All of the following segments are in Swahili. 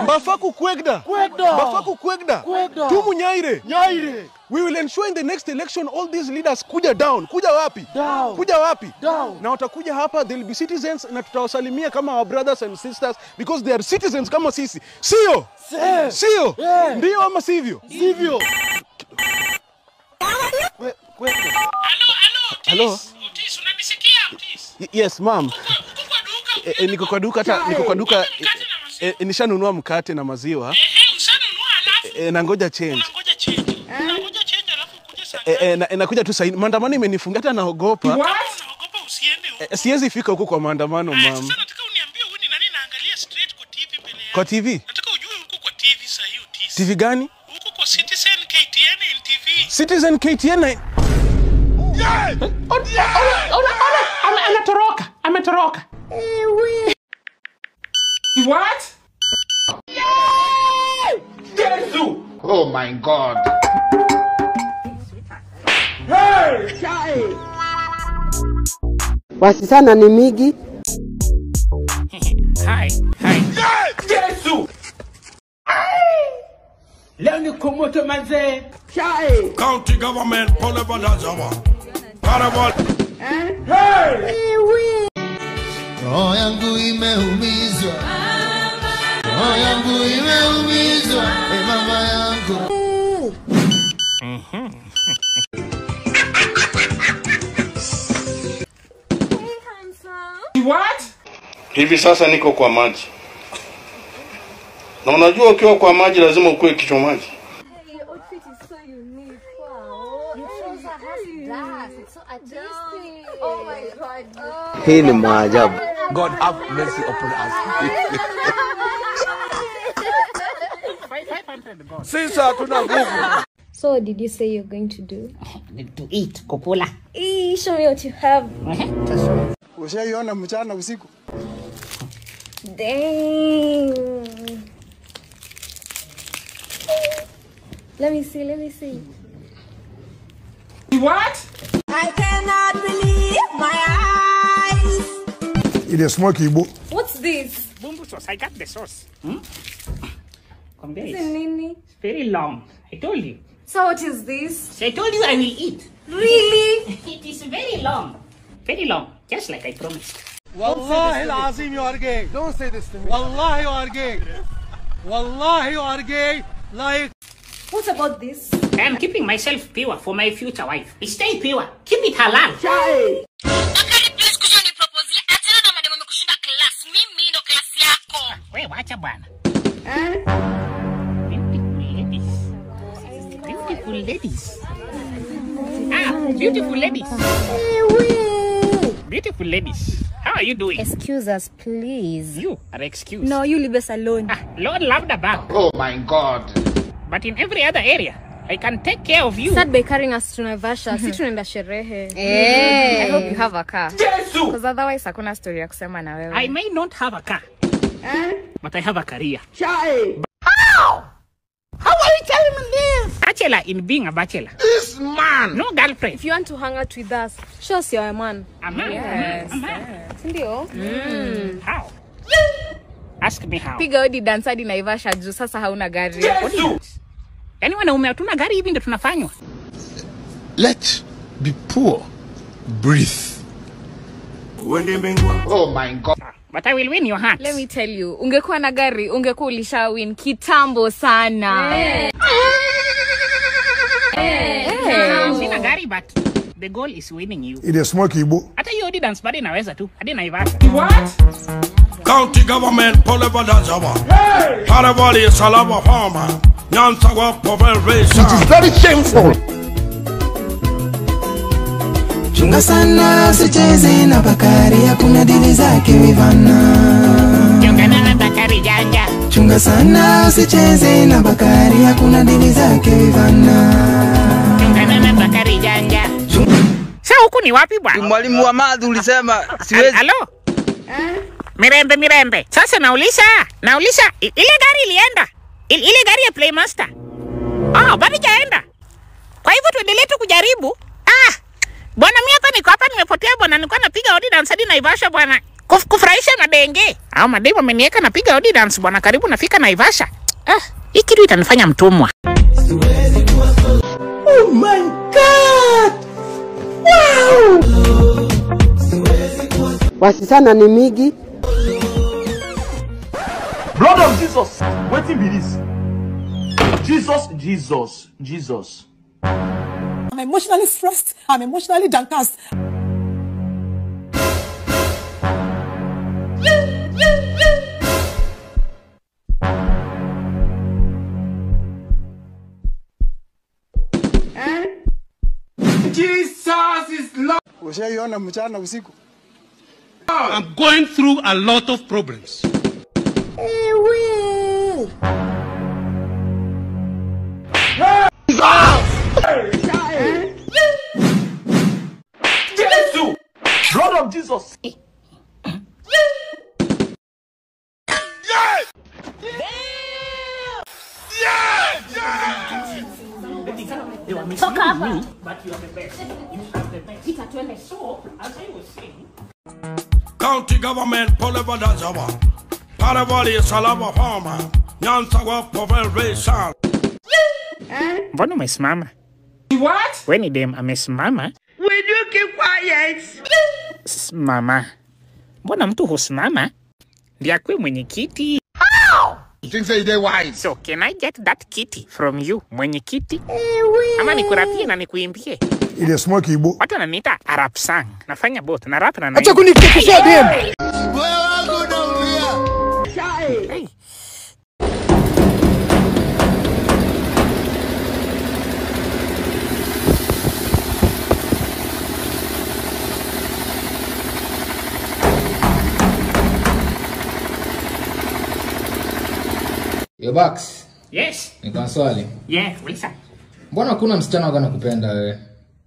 Bafaku Kwegda. Kwegda. Bafaku Kwegda. Kwegda. Tumu Nyaire. Nyaire. We will ensure in the next election all these leaders kuja down. Kuja wapi? Down. Kuja wapi? Down. Na watakuja hapa, they'll be citizens na tutawasalimia kama our brothers and sisters because they are citizens kama sisi. Sio? Se. Sio? Yeah. Ndio ama sivyo? Sivyo. Kwe- Kwegda. Halo, halo, Otis. Halo? Otis, unanisikia Otis? Y- Yes, ma'am. Uko uko kwa duka. E, e, niko kwa duka hata niko kwa duka Mkate na maziwa. e, e, nishanunua mkate na maziwa Ehe, ushanunua alafu e, na ngoja change. unangoja change. Unangoja change alafu ukuje saa E, ngapi? e, na, e, nakuja tu saini. Maandamano imenifunga hata naogopa. Kama unaogopa usiende huko. E, siwezi fika huko kwa maandamano, Aya, ma'am. Sasa nataka uniambie huyu ni nani naangalia straight kwa TV mbele yako. Kwa TV? Nataka ujue huko kwa TV saa hii Otis. TV gani? Huko kwa Citizen KTN NTV. Citizen KTN na Ametoroka, ametoroka. What? Oh my God. Wasichana ni migi. Hi, hi. Leo ni kumoto mazee. County government pole badazawa. Karabal. Roho yangu imeumizwa. Roho yangu imeumizwa. E mama yangu. What? Hivi sasa niko kwa maji. Na unajua ukiwa kwa maji lazima ukuwe kichwa maji. Your outfit is so unique. Wow. Your trouser has glass. It's so artistic. Oh my god. Oh. Hii ni maajabu. God have mercy upon us. sisi hatuna nguvu. So what did you say you're going to do? To eat, kukula. Eee, show me what you have. Ushaiona mchana usiku? Dang. Let me see, let me see. What? I cannot believe my eyes. It is smoky book. What's this? Bumbu sauce. I got the sauce. Hmm? Come there. It's It's Nini. very long. I told you. So what is this? So I told you I will eat. Really? It is very long. Very long. Just like I promised. Wallahi alazim you are gay. Don't say this to me. Wallahi you are gay. Wallahi you are gay. Like What about this? I am keeping myself pure for my future wife. Stay pure. Keep it halal. We wacha bwana. Beautiful ladies. Beautiful ladies. Ah, beautiful ladies. Beautiful ladies. How are you doing? Excuse us, please. You are excused. No, you leave us alone. Ah, Lord love the back. Oh my God. But in every other area, I can take care of you. Start by carrying us to Naivasha. si tunaenda sherehe. I hope you have a car. Because otherwise hakuna story ya kusema na wewe. I may not have a car, but I have a career. How are you telling me this? Bachelor in being a bachelor. This man. No girlfriend. If you want to hang out with us, show us you're a man. A man. Yes. A man. Ndio. How? Ask me how. Piga hodi dance hadi Naivasha juu sasa hauna gari. Yaani wanaume hatuna gari hivi ndio tunafanywa. Let be poor. Breathe. Wende mbingwa. Oh my God. But I will win your heart. Let me tell you, ungekuwa na gari ungekuwa ulisha win kitambo sana. Sina gari but the goal is winning you. It is smoky book. Hata hiyo hodi dance bado inaweza tu. Hadi Naivasha. County government pole badazawa. Karabali salama farmer. Nyansawa povel resa. Very shameful. Chunga sana usicheze na Bakari, hakuna dili zake wivana. Chungana na Bakari janja. Chunga sana usicheze na Bakari, hakuna dili zake wivana. Chungana na Bakari janja. Sasa huku ni wapi bwana? Mwalimu wa madhi ulisema Al- siwezi. Halo? Mirembe mirembe. Sasa nauliza, nauliza i- ile gari ilienda? I- ile gari ya Playmaster. Ah, bado jaenda. Kwa hivyo tuendelee tu kujaribu. Ah, bwana mimi hapa niko hapa nimepotea bwana, nilikuwa napiga hodi dance hadi Naivasha bwana. Kuf, kufurahisha madenge au mademu ameniweka napiga odi dance bwana, karibu nafika Naivasha. Ah, hii kitu itanifanya mtumwa. Oh my God! Wow! Wasichana ni migi. Blood of Jesus. Wetin be this? Jesus, Jesus, Jesus. I'm emotionally stressed. I'm emotionally downcast. Jesus is Lord. Ushaiona mchana usiku? I'm going through a lot of problems. Jesus! Blood of Jesus. Toka hapa. County government Poleva Dajawa. Paravali Salava Farmer. Nyansawa Povel Racial. Mbona umesimama? What? We ni dem amesimama? Will you keep quiet? Simama. Mbona mtu husimama? Ndiye akuwe mwenyekiti. Things say they wise. So can I get that kitty from you, mwenyekiti? Ama nikurapie na nikuimbie? Ile smoke ibo. Watu wananiita Arab sang. Nafanya both na rap na Acha naimba. kunikikisha dem. Hey. Yo Bax, Yes. niko na swali. Yeah, Lisa. Mbona hakuna msichana wako anakupenda wewe?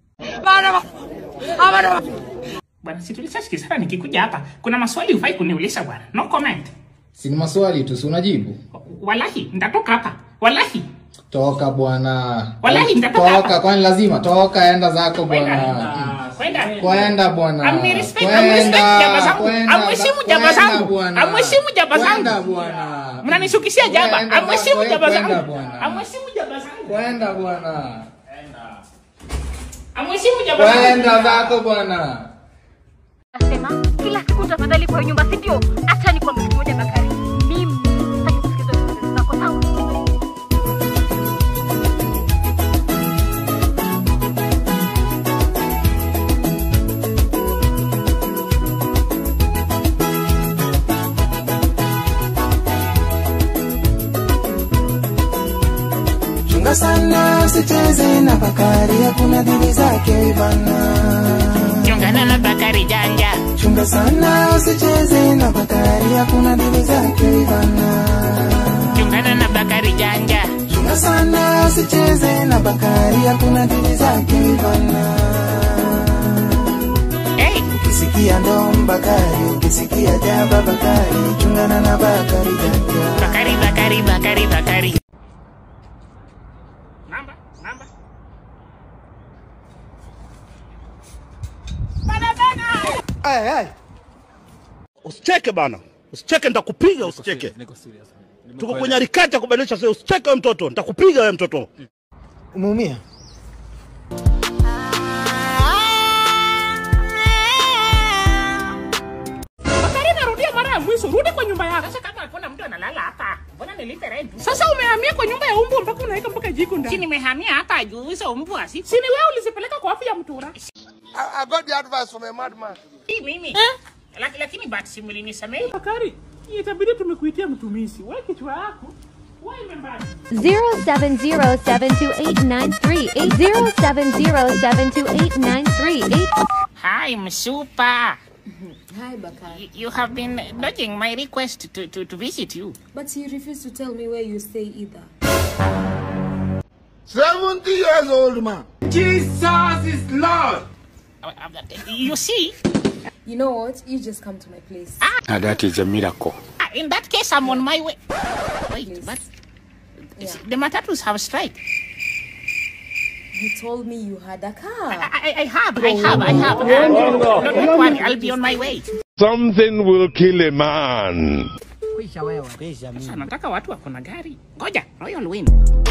Bwana, si tulishasikizana nikikuja hapa. Kuna maswali hufai kuniuliza bwana. No comment. Si ni maswali tu, si unajibu? Wallahi, nitatoka hapa. Wallahi. Toka bwana. Wallahi, nitatoka Toka, kwani lazima toka, enda zako bwana. Kwenda. Kwenda bwana. Amnirespect, amrespect jaba zangu. kwenda, Amheshimu jaba kwenda zangu. bwana. Amheshimu jaba Kwenda zangu. bwana. Mnanishukishia jaba. Kwenda Amheshimu bwana, jaba kwenda zangu. bwana. Amheshimu jaba zangu. Kwenda bwana. Amheshimu jaba zangu. Kwenda zako bwana. Nasema kila siku tafadhali kwa nyumba, si ndio? Acha nikwambie kitu moja Bakari, mimi sitaki kusikiza stories zako sawa? Chunga sana usicheze na Bakari, hakuna dili zake bana. Chungana na Bakari janja. Chunga sana usicheze na Bakari, hakuna dili zake bana. Chungana na Bakari janja. Chunga sana usicheze na Bakari, hakuna dili zake bana. Hey. Ukisikia ndom Bakari, ukisikia jaba Bakari, chungana na Bakari janja. Bakari, Bakari, Bakari, Bakari. Hey, hey. Usicheke bana, usicheke, nitakupiga. Usicheke, tuko kwenye harakati ya kubadilisha sasa. Usicheke wewe mtoto, nitakupiga wewe mtoto. Umeumia? Bakari, narudia mara ya mwisho, rudi kwa nyumba yako. Sasa kama hakuna mtu analala hapa, mbona nilipe rent? Sasa umehamia kwa nyumba ya umbu mpaka unaweka mpaka jiko Si ndani. nimehamia hapa juu hizo mbwa si. Si ni wewe ulizipeleka kwa afya ya mtura? I, I got the advice from a madman. Si mimi. Laki- Lakini bahati si mlinisamehe. Bakari, itabidi tumekuitia mtumishi. Wewe kichwa yako wewe imembali. 070728938070728938. Hi, Msupa. Hi, Bakari. You, you have been dodging my request to, to, to visit you. But you refuse to tell me where you stay either. 70 years old man. Jesus is Lord. You see? You know what? You just come to my place. Now that is a miracle. Ah, In that case, I'm on my way. Wait, but the Matatus have strike. You told me you had a car. I, I, I have, I have, I have. Uh, don't, don't worry, I'll be on my way. Something will kill a man. Kwisha wewe. Kwisha mimi. Sasa nataka watu wako na gari. Ngoja, Royal Win.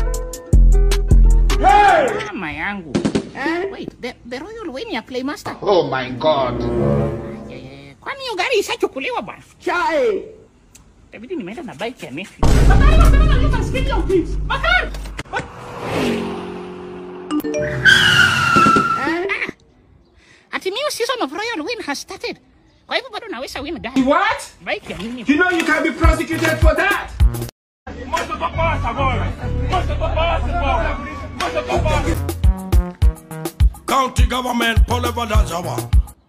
Mama yangu. Wait, the, the Royal Win ya Playmaster. Oh my God. Eh, Kwani hiyo gari ishachukuliwa bwana? Chai. Itabidi nimeenda na bike ya Nefi. Ah, Ati new season of Royal Win has started. Kwa hivyo bado naweza win gari. What? Bike ya nini? You know you can be prosecuted for that. County government, Poliva Dazawa.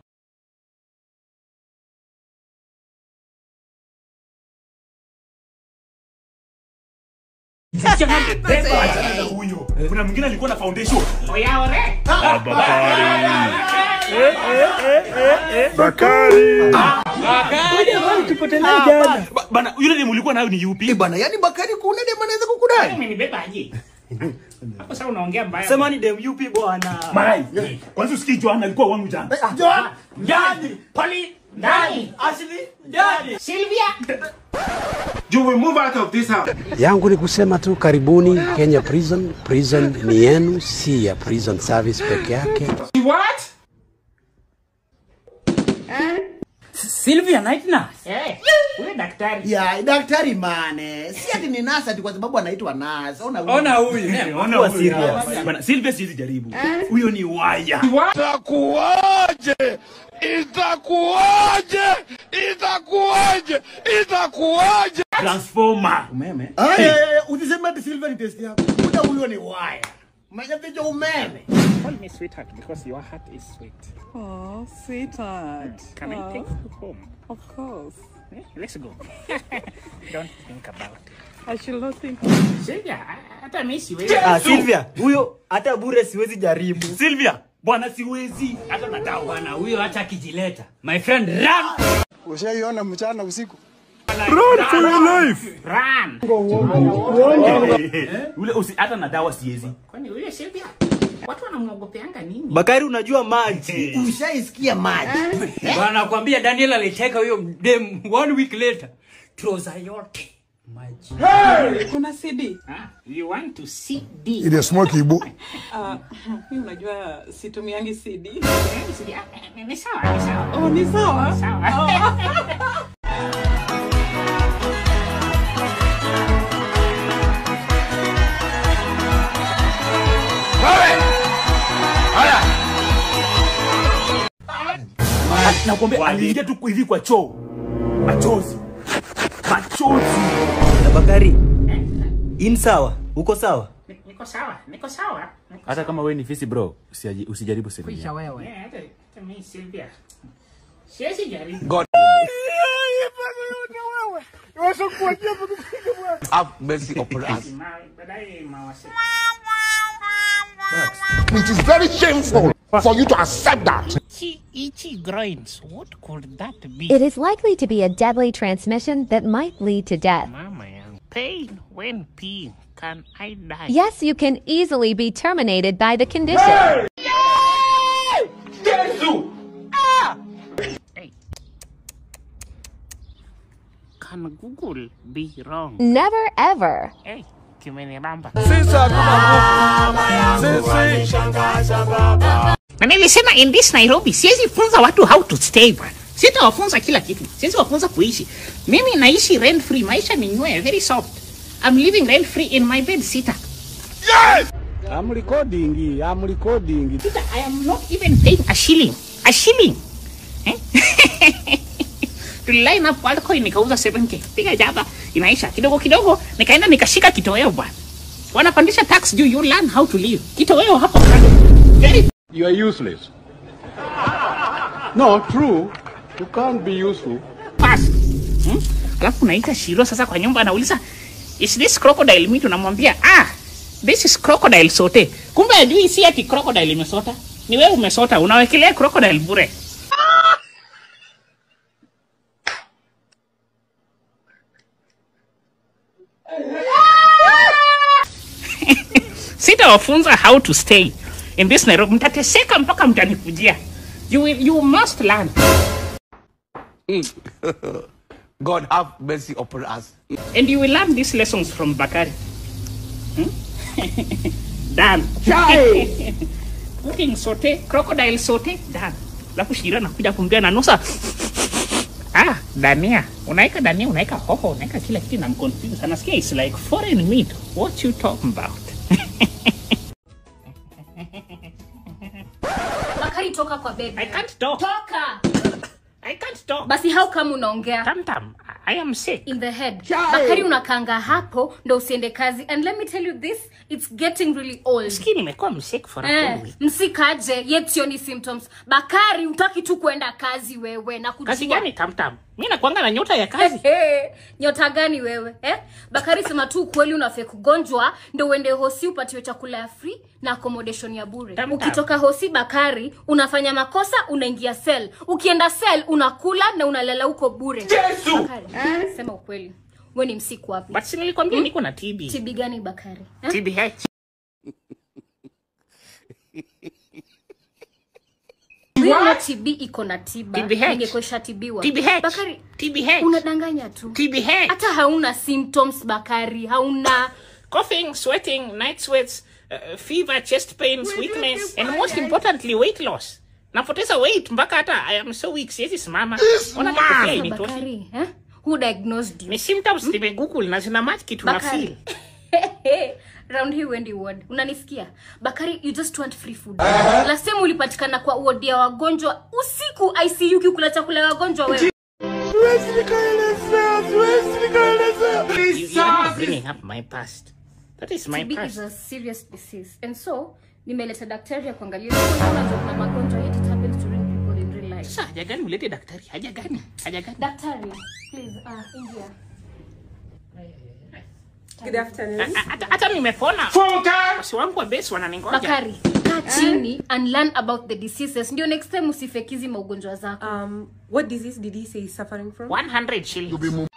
huyo kuna mwingine alikuwa na foundation Oya ore. Bakari. tupotelea jana. Ba- bana yule demu ulikuwa nayo ni yupi bana yani bakari kuna dem anaweza kukudai Umenibeba aje? Hapo sasa unaongea mbaya. Sema ni dem yupi bwana? Mai, kwanza usikii Joan alikuwa wangu jana. John, Jadi, Pali, Dani, Ashley, Jadi, Sylvia. You will move out of this house. yangu ni kusema tu karibuni Kenya Prison. Prison ni yenu, si ya prison service peke yake. What? Sylvia Night Nurse. Eh, huyo daktari. ya daktari mane si ati ni nasa ati kwa sababu anaitwa nas ona huyu. Ona huyu. Ona Kuwa huyu. serious. Bana Silvia siwezi jaribu. Huyo ni waya. Itakuwaje? Itakuwaje? Itakuwaje? Itakuwaje? Transformer. umeme Ay, ay, ay, usiseme ati silver ni test yako muda huyo ni waya majapicha umeme Call me sweetheart because your heart is sweet. Oh, sweetheart. Can I Oh, take you home? Of course. Eh, Let's go. Don't think about it. I should not think. Sylvia, hata mimi siwezi. Ah, Sylvia, huyo hata bure siwezi jaribu. Silvia, bwana siwezi hata na dawa. Bwana huyo hata akijileta. My friend run. ushaiona mchana usiku Run for your life. Run. Ule usi hata na dawa siwezi. Kwani huyo Sylvia? Watu wanamwogopeanga nini? Bakari unajua maji. ushaisikia maji Bwana nakwambia Daniel aliteka huyo dem one week later. Trouser yote. Maji. Kuna CD. Ah, you want to see D. Ile smoke ibu. Uh, mimi unajua situmiangi CD. Eh, Ni sawa, ni sawa. Oh, ni sawa. Sawa. Nakwambia aliingia tu hivi kwa choo. Machozi. Machozi. Na Bakari. In sawa? Uko sawa? Niko sawa, niko sawa. Niko Hata kama wewe ni fisi bro, usiaji- usijaribu Silvia. wewe. Eh, hata hata mimi Sylvia. Siwezi jaribu. God. Have mercy upon us. Ma- baadaye mawasiliano. It is very shameful for you to accept that. Itchy, itchy groins. What could that be? It is likely to be a deadly transmission that might lead to death. Mama yangu. Pain when peeing. Can I die? Yes, you can easily be terminated by the condition. Hey. Can Google be wrong? Never ever. Hey, kimenibamba. Na nilisema in this Nairobi siwezi funza watu how to stay bwana. Sitawafunza kila kitu. Siwezi wafunza kuishi. Mimi naishi rent free. Maisha ni nywee, very soft. I'm living rent free in my bed sitter. I'm recording, I'm recording. Sitter, I am not even paying a shilling. A shilling. Eh? Tuliline up Worldcoin nikauza 7k. Piga jaba inaisha kidogo kidogo nikaenda nikashika kitoweo bwana. Wanapandisha tax juu you learn how to live. Kitoweo hapo kando. Very You are useless. No, true. You can't be useful. fast. Hmm? Alafu naita Shiro sasa kwa nyumba anauliza is this crocodile meat? Unamwambia ah, this is crocodile sote. Kumbe ajui si ati crocodile imesota, ni wewe umesota, unawekelea crocodile bure. Sitawafunza how to stay in this Nairobi, mtateseka mpaka mtanikujia. You will, you must learn. God have mercy upon us. And you will learn these lessons from Bakari. Hmm? Done. Cooking saute, crocodile saute, done. Alafu Shira nakuja kumbia na nusa. Ah, dania. Unaika dania, unaika hoho, unaika kila kitu na mconfuse sana. Sikia it's like foreign meat. What you talking about? Bakari toka kwa bebe. I can't talk. Toka. I can't talk. Basi how come unaongea? Tam tam. I am sick. In the head. Bakari unakanga hapo ndo usiende kazi and let me tell you this it's getting really old. Sikia nimekuwa msick for a Eh, whole week. msikaje yet sioni symptoms. Bakari utaki tu kwenda kazi wewe na kujua. Kazi gani tam tam? Mimi nakuanga na nyota ya kazi. Hey, nyota gani wewe eh? Bakari sema tu ukweli unafe kugonjwa ndo uende hosi upatiwe chakula ya free na accommodation ya bure. Tam tam. Ukitoka hosi Bakari unafanya makosa unaingia cell. Ukienda cell unakula na unalala huko bure. Yesu! Bakari, sema ukweli. Wewe ni msiku wapi? But si nilikwambia niko na TB. TB gani Bakari? Eh? TBH. Wewe TB iko na tiba. TBH. Ningekuwa tibiwa. TBH. Bakari, TBH. unadanganya tu. TBH. Hata hauna symptoms Bakari, hauna Coughing, sweating, night sweats, uh, fever, chest pains, weakness, and most importantly, weight loss. Napoteza weight mpaka hata I am so weak, siwezi simama. Ona hata kofia hainitoshi. Bakari, eh? Who diagnosed you? Ni symptoms nimegoogle na zina match kitu na Bakari. feel. round hii wendi ward unanisikia bakari you just want free food last time ulipatikana kwa ward ya wagonjwa usiku icu kikula chakula ya wagonjwa wewe Siwezi nikaelezea, siwezi nikaelezea. You, you are not bringing up my past. That is my TB past. is a serious disease and so nimeleta daktari ya kuangalia unajua kuna magonjwa yet it happens to real people in real life Sasa haja gani ulete daktari? Haja gani? Haja gani? daktari please uh, ingia Good afternoon. A- a- Hata hata nimepona. Wasi wangu wa base wananingoja. bakari kaa chini and learn about the diseases ndio next time usifekizi maugonjwa zako Um, what disease did he say he's suffering from? 100 shillings.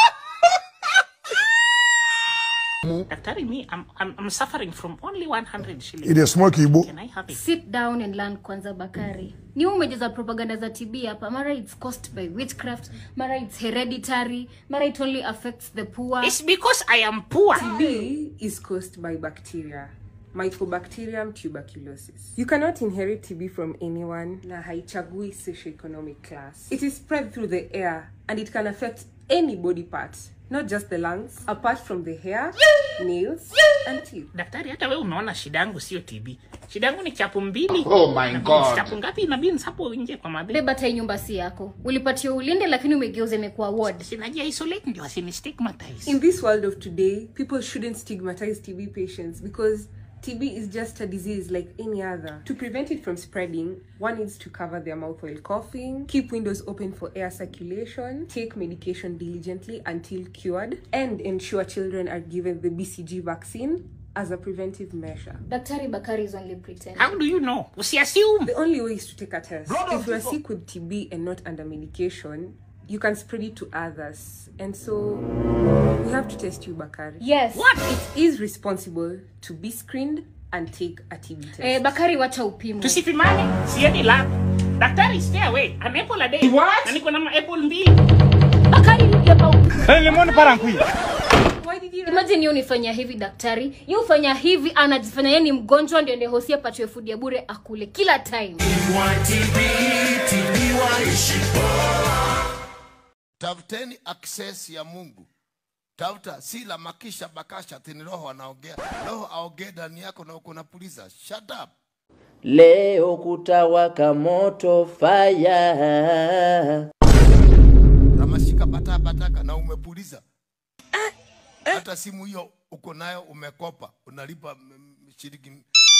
Daktari, me, I'm, I'm, I'm suffering from only 100 shillings. It is smoky Igbo. Can I have it? sit down and learn kwanza bakari ni wewe umejeza propaganda za tb hapa mara it's caused by witchcraft mara it's hereditary mara it only affects the poor It's because I am poor. TB is caused by bacteria. Mycobacterium tuberculosis. You cannot inherit TB from anyone na haichagui socioeconomic class. It is spread through the air and it can affect any body part, not just the lungs, apart from the hair, nails, and teeth. Daktari, hata wewe umeona shida yangu sio TB. Shida yangu ni chapu mbili. Oh my Na God. Chapu ngapi na beans hapo nje kwa madhe? beba hata hii nyumba si yako ulipatia ulinde lakini umegeuza imekuwa ward Sinajia isolate ndio asini stigmatize. In this world of today, people shouldn't stigmatize TB patients because TB is just a disease like any other. To prevent it from spreading, one needs to cover their mouth while coughing, keep windows open for air circulation, take medication diligently until cured, and ensure children are given the BCG vaccine as a preventive measure. daktari bakari is only pretend How do you know? Usiassume. The only way is to take a test. if you are sick with TB and not under medication, you can spread it to others. And so we have to test you, Bakari. yes What? It is responsible to be screened and take a TB test. eh, bakari wacha upimo Tusipimane, siendi lab. Daktari, stay away. An apple a day. What? Na niko na ma apple mbili. bakari yapa upimo Hey, lemon parankui. Why did you imagine yeye unifanya hivi daktari yeye ufanya hivi anajifanya yeye ni mgonjwa ndio ende hosi apatiwe food ya bure akule kila time Tafuteni access ya Mungu. Tafuta si la makisha bakasha tini roho anaongea. Roho aongee ndani yako na uko napuliza. Shut up. Leo kutawaka moto fire. Kama shika bata bataka na umepuliza. Hata simu hiyo uko nayo umekopa, unalipa mm, mm, shilingi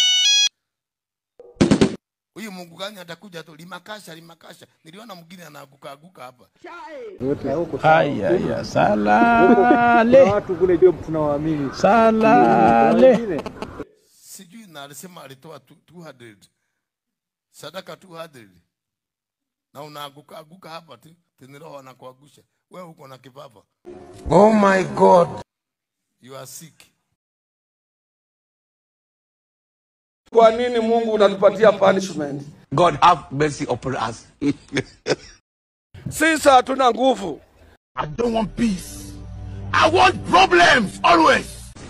Huyu Mungu gani atakuja tu limakasha limakasha. Niliona mwingine anaanguka anguka hapa. Haya ya salale. Watu kule job tunawaamini. Salale. Sijui na alisema alitoa tu- 200 sadaka 200 na unaanguka anguka hapa tu, tena roho anakuangusha. Wewe uko na kipapa. Oh my God. You are sick. Kwa nini Mungu unatupatia punishment? God have mercy upon us. Sisi hatuna nguvu. I don't want peace. I want problems always.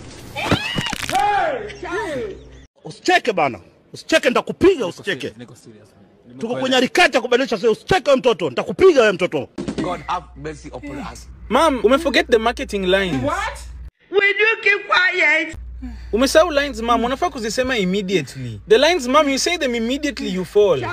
Usicheke bana, usicheke, nitakupiga. Usicheke, tuko kwenye harakati ya kubadilisha sasa. Usicheke wewe mtoto, nitakupiga wewe mtoto. God have mercy upon us. Mom, umeforget the marketing lines. What? Will you keep quiet? Umesahau lines mom, unafaa kuzisema immediately. The lines mom, you say them immediately you fall.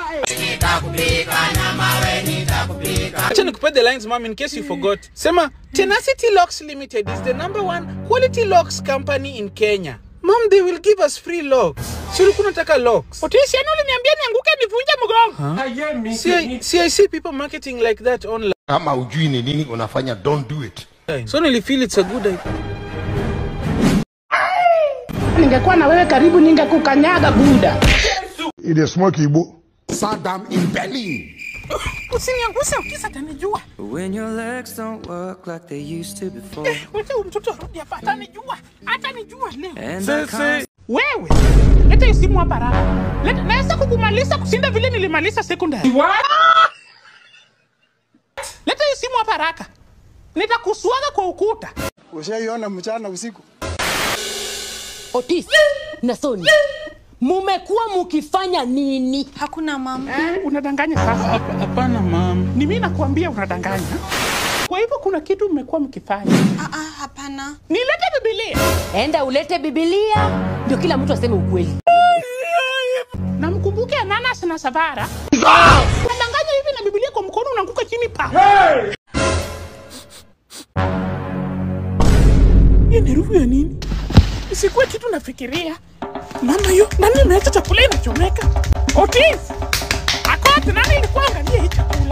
Acha nikupe the lines mom in case you forgot. Sema Tenacity Locks Limited is the number one quality locks company in Kenya. Mom, they will give us free locks. Si ulikuwa unataka locks? Otisi, yani uliniambia nianguke nivunje mgongo. See, I, see, I see people marketing like that online. kama ujui ni nini unafanya don't do it So nilifeel it's a good idea. Ningekuwa na wewe karibu ningekukanyaga buda. Ile smoke ibo. Saddam in Berlin. Usinianguse ukisa atanijua. When your legs don't work like they used to before. Wote huyu mtoto arudi hapa atanijua. Atanijua leo. And I can't Wewe, leta hii simu hapa haraka. Leta, naweza kukumaliza kushinda vile nilimaliza secondary. What? Leta hii simu hapa haraka. Nitakusuaga kwa ukuta. Ushaiona mchana usiku? Otis na Soni, mumekuwa mukifanya nini? Hakuna mama. Unadanganya sasa. Hapana mom. Ni mimi nakwambia unadanganya. Kwa hivyo kuna kitu mmekuwa mkifanya. Ah, ah, hapana. Nilete Biblia. Enda ulete Biblia ndio kila mtu aseme ukweli. Na mkumbuke Ananas na Savara. Unadanganya hivi na Biblia kwa mkono unaanguka chini pa. Hiyo ni rufu ya nini? Isikuwe kitu nafikiria. Mama yo, nani ameacha chakula inachomeka? Otis! Akote, nani ilikuwa angalia hii chakula?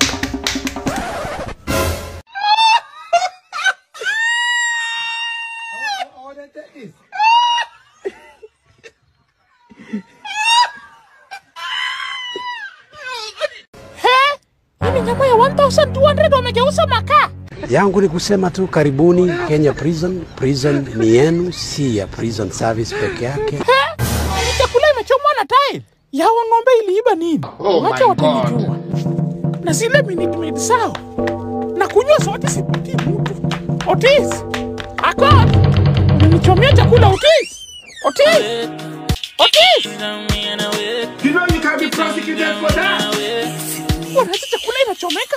He? Hii ni nyama ya 1200 wamegeuza makaa. yangu ni kusema tu karibuni Kenya Prison. Prison ni yenu, si ya prison service peke yake. He? Hii chakula imechomwa na tile. Yawa ng'ombe iliiba nini? Oh Wacha my watanijua. Na zile minute maid zao. Na kunywa sote sipatii mtu. Otis! Akot! Unanichomea chakula Otis! Otis! Otis! You know you can be prosecuted for that. Wanaacha chakula inachomeka.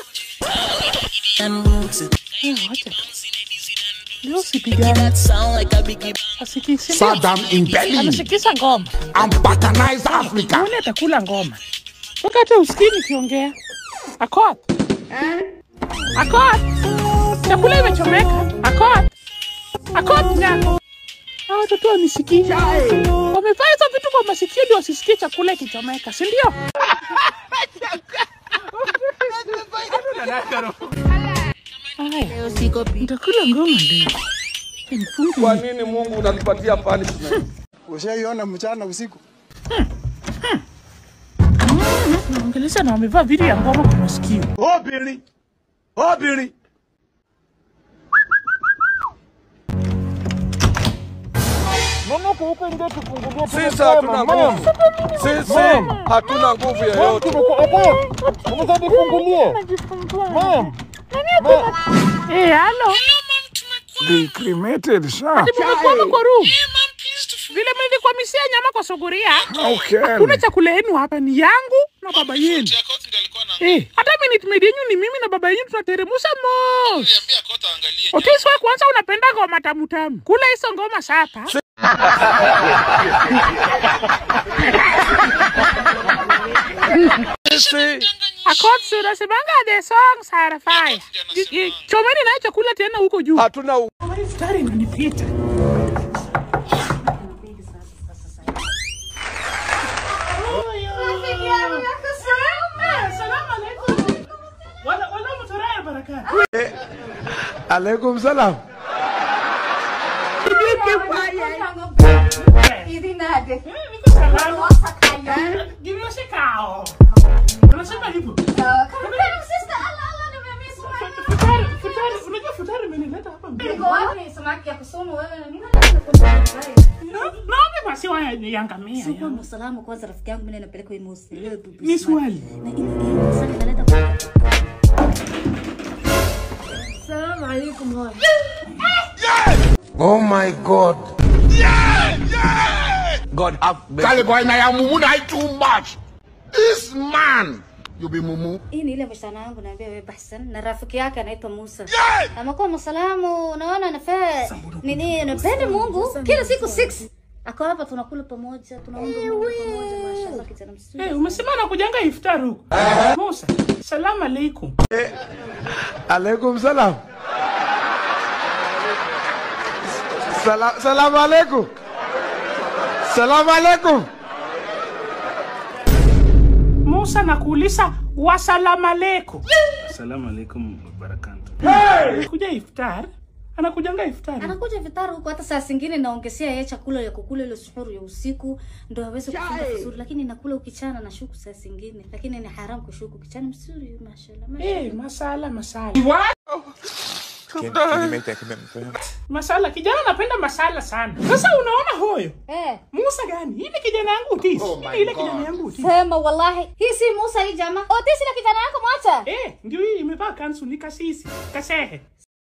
Eh, wacha. Leo sipigani. Asikisi. Saddam in Berlin. Anasikisa ngoma. I'm Balkanized Africa. Yule atakula ngoma. Toka hata usikii nikiongea. Akot. Akot. Chakula imechomeka. Akot. Akot nyako. Hawa watoto wanisikii. Wamevaa hizo vitu kwa masikio ndio wasisikie chakula ikichomeka, si ndio? Haya, nitakula ngoma leo. Nifunge Kwa nini Mungu unatupatia punishment? Ushaiona mchana usiku? naongelesha na wamevaa vitu ya ngoma kwa masikio. Obìnrin. Obìnrin. Sisi hatuna nguvu. Sisi hatuna nguvu yoyote. Eh, halo. They cremated, sha. Ati mmekwama kwa room. Vile mlivyokwamisia nyama kwa suguria. Okay. Hakuna chakula yenu hapa ni yangu na baba yenu. Eh, hata minute maid yenu ni mimi na baba yenu tunateremusha mos. Otis wewe kwanza unapenda ngoma tamu tamu. Kula hizo ngoma sapa. Akotsi unasemanga the songs are fire. Ji- ji- Chomeni nayo chakula tena huko juu. Hatuna Stari inanipita. Alaikum salam. Unasema hivyo. Unajua futari imenileta hapa mbele. Naomba basi wayangamia. Sio kwamba salama kwanza rafiki yangu mimi napeleka hii mosi. Leo tu. Ni swali. Na ina- ina- swali inaleta alaikum hoi. Oh my God. God have Kale boy na ya mumu na too much. This man. You be mumu. hii ni ile msichana wangu naambia wewe Bahsan na rafiki yake anaitwa Musa. Amekuwa msalamu, unaona nafaa nini, napenda Mungu kila siku 6 ako hapa, tunakula pamoja, tunaomba Mungu pamoja. Mashallah, kijana mzuri. Hey, umesema nakujanga iftar huko. Musa, salamu alaikum. Alaikum salam. Salam, salam alaikum. Salam alaikum. Musa nakuuliza wasalamu alaikum. Assalamu alaikum wabarakatuh. Hey! Kuja iftar. Anakujanga iftar. Anakuja vitaro huko, hata saa zingine naongezea yeye chakula ya kukula ile suhuru ya usiku ndo aweze kufunga vizuri, lakini nakula ukichana na shuku saa zingine, lakini ni haram kushuku kichana mzuri, mashallah. mashallah. Eh, masala masala. Can, can you make that commitment for him? Masala, kijana anapenda masala sana. Sasa unaona hoyo? Eh. Musa gani? Hii ni kijana yangu Utis. Oh Hii my ni ile God. kijana yangu Utis. Sema wallahi, hii si Musa hii jamaa. Otisi na kijana yako mwacha. Eh, ndio hii imevaa kansu ni kasisi. Kasehe.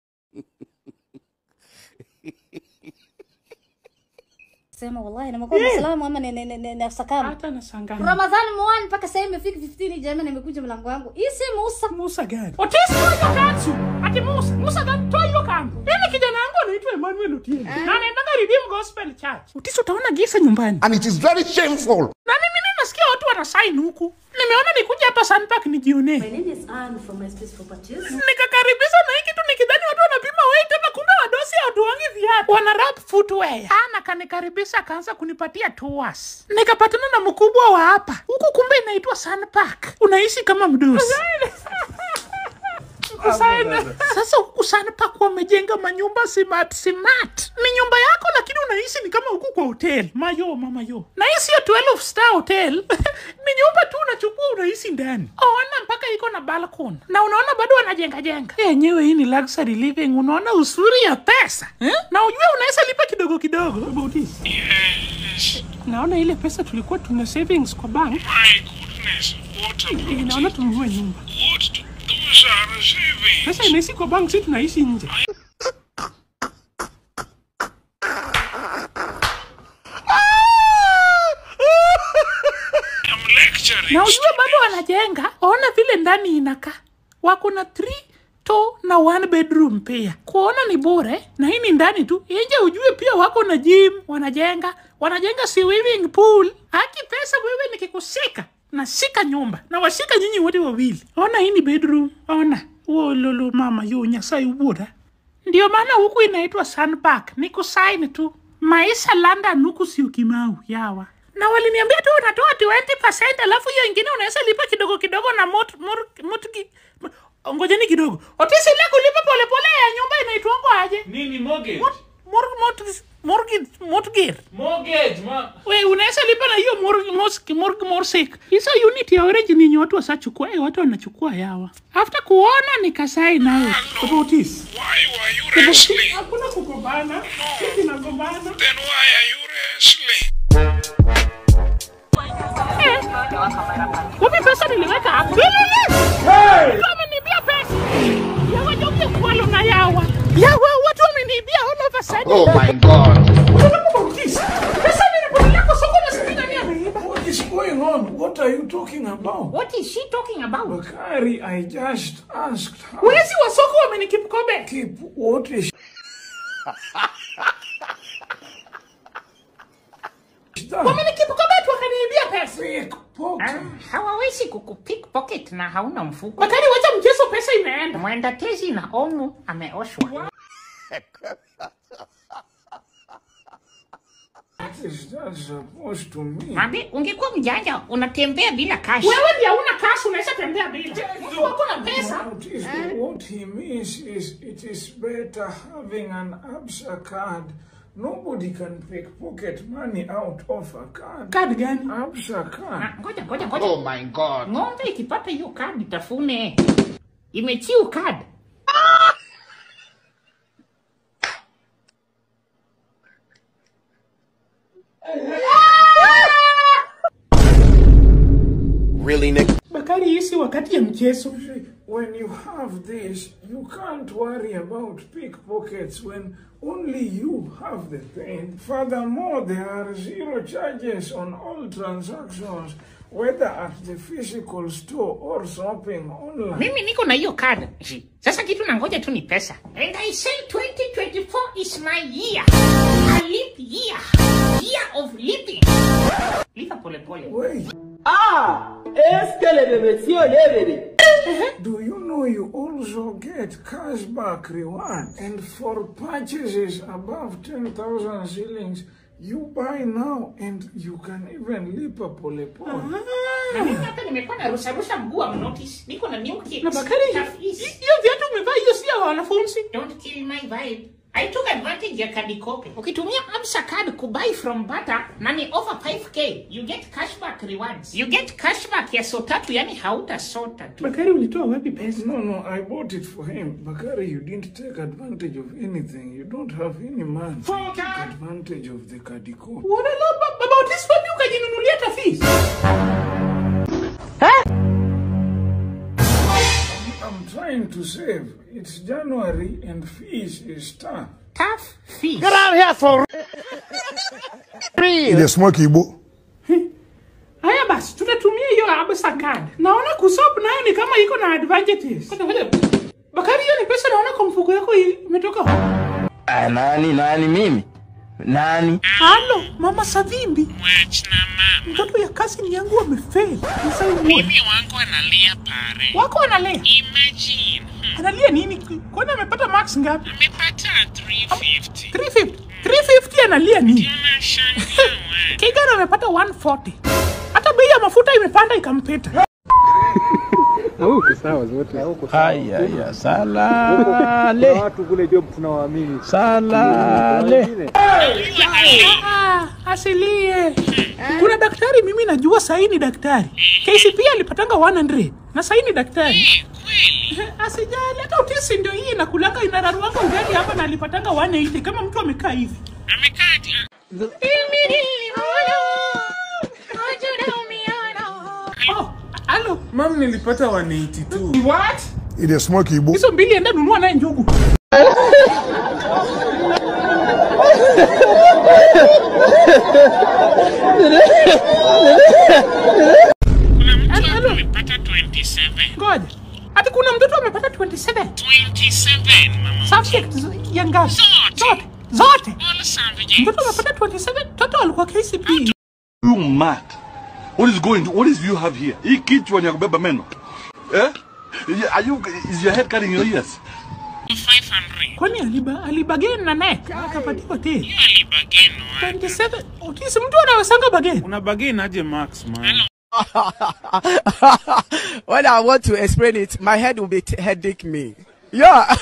Sema wallahi na mkoa Eh. salamu ama ni ni ni, ni, ni sakama. Hata nashangaa. Ramadhani mwani mpaka sasa imefika 15 jamaa nimekuja mlango wangu. Hii si Musa. Musa gani? Otis toa hiyo kansu. Ati Musa, Musa gani? Toa hiyo kansu. Mimi kijana yangu anaitwa Emmanuel Otieno. Na anaendanga Redeem Gospel Church. Otis utaona gisa nyumbani. And it is very shameful. Na mimi mimi nasikia watu wanasign huku. Nimeona nikuja hapa Sunpark nijionee. My name is Anne from My Space Properties. Nikakaribisha na hii kitu nikidhani watu wanapima weight tena kumbe wadosi hawatuangi viatu. Wana wrap footwear. Ana kanikaribisha akaanza kunipatia tours. Nikapatana na mkubwa wa hapa. Huku kumbe inaitwa Sunpark. Unaishi kama mdosi. Kusaini. Sasa huku Sunpark wamejenga manyumba smart smart. Ni nyumba yako lakini unaishi ni kama huku kwa hotel. Mayo mama yo. Na hii sio 12 star hotel. ni nyumba tu unachukua unaishi ndani. Ona mpaka iko na balcony. Na unaona bado wanajenga jenga. Yenyewe hii ni luxury living. Unaona usuri ya pesa. Eh? Na ujue unaweza lipa kidogo kidogo. About this. Naona ile pesa tulikuwa tuna savings kwa bank. Naona tununue nyumba. Pesa inaishi kwa bank, si tunaishi nje. Na ujue bado wanajenga, ona vile ndani inakaa. Wako na 3 to na one bedroom pia. Kuona ni bure, na hii ni ndani tu. Nje ujue pia wako na gym, wanajenga, wanajenga swimming pool. Haki pesa wewe nikikusika nashika nyumba na washika nyinyi wote wawili. Ona hii ni bedroom, ona uo lolo mama yo nyasai ubura. Ndio maana huku inaitwa Sunpark, ni kusaini tu. Maisha London huku si ukimau yawa. Na waliniambia tu unatoa 20% alafu hiyo ingine unaweza lipa kidogo kidogo na mot, mor, motgi, ngojeni kidogo. Otisi ile kulipa polepole ya nyumba inaitwango aje? Nini mortgage? Mor, mor, mortgage, mortgage. Mortgage, ma. We, unaweza lipa na hiyo mortgage, mortgage, mortgage, mortgage. Hizo unit ya orange ni yenye watu wasachukua, eh, watu wanachukua yawa. After kuona nikasai nayo. About this. Why were you wrestling? Hakuna kugombana. Sisi nagombana. Then why are you wrestling? Kumbe pesa niliweka hapo. Hey! Wameniibia pesa. Yawa jogi kwalo na yawa. Yawa watu wameniibia all of a sudden. Oh my God. Pesa nilipotelea kwa soko na sijui nani ameiba. What is going on? What are you talking about? What is she talking about? Bakari, I just asked her. Wezi wa soko wamenikipkobe. Keep what is Wamenikipkobe tu wakaniibia pesa. Pickpocket. Hawawezi kukupickpocket na hauna mfuko. Bakari wacha mchezo, pesa imeenda. Mwenda tezi na omu ameoshwa. What is that supposed to mean? Mabi, ungekuwa mjanja unatembea bila cash. Wewe ndiye hauna cash unaweza tembea bila. Mtu wako na pesa. What, is, what he means is it is better having an ABSA card. Nobody can pickpocket money out of a card. Card gani? ABSA card. Ah, Ngoja, ngoja, ngoja. Oh my God. Ng'ombe ikipata hiyo kadi tafune. Imechiu kadi. Really, Nick? Bakari, hii si wakati ya mchezo. when you have this, you can't worry about pickpockets when only you have the pain. Furthermore, there are zero charges on all transactions, whether at the physical store or shopping online. mimi niko na hiyo card Ji. sasa kitu nangoja tu ni pesa and i say 2024 is my year a leap year year of leaping lipa polepole Wait. ah Do you know you also get cashback reward? And for purchases above 10,000 shillings, you buy now and you can even leap a pole pole. na mimi hata nimekuwa na rusarusha mguu wa notice niko na new kicks Na Bakari, Tough is. hiyo viatu umevaa hiyo si ya wanafunzi don't kill my vibe I took advantage ya kadi kope. Ukitumia Absa card kubuy from Bata na ni over 5k, you get cashback rewards. You get cashback ya so tatu, yani hautasota tu. Bakari ulitoa wapi pesa? No, no, I bought it for him. Bakari, you didn't take advantage of anything. You don't have any money. You took advantage of the Kadiko. What I love about this wapi ukajinunulia tafis I'm trying to save. It's January and fees is tough. Tough fees. Get out here for Ile smoke Igbo. haya basi tutatumia hiyo Absa card naona kusop nayo ni kama iko na advantages Ngoja, ngoja. bakari hiyo ni pesa naona kwa mfuko yako hii imetoka wapi? Ah, nani nani mimi nani halo mama savimbi mtoto ya kasini yangu wamefeli mimi wangu analia pare. wako analea Imagine. analia nini kwani amepata max ngapi Amepata 350. 350 350 analia nini Kigan amepata 140 hata bei ya mafuta imepanda ikampita Huko sawa zote. Haya ya salale. Watu kule job tunawaamini. Salale. Ah, asilie kuna daktari mimi najua sahii ni daktari kcp alipatanga 100 na sahii ni daktari asijali hata utisi ndio hii inakulanga inararuanga ugali hapa na alipatanga 180 kama mtu amekaa hivi Oh, halo Mam, nilipata 182. what Ile smoke Igbo. hizo mbili enda nunua naye njugu Amepata 27. ngoja ati kuna mtoto amepata 27 27 mama. subject z- ya ngapi zote zote mtoto amepata 27 mtoto alikuwa kcp You mad? What is going? What is you have here? Hii kichwa ni ya kubeba meno. Eh? Are you is your head cutting your ears? kwani aliba alibageni na naye akapatiwa te 27 otisi mtu anawesanga bageni una bageni aje max man when I want to explain it, my head will be t- headache me. Yeah.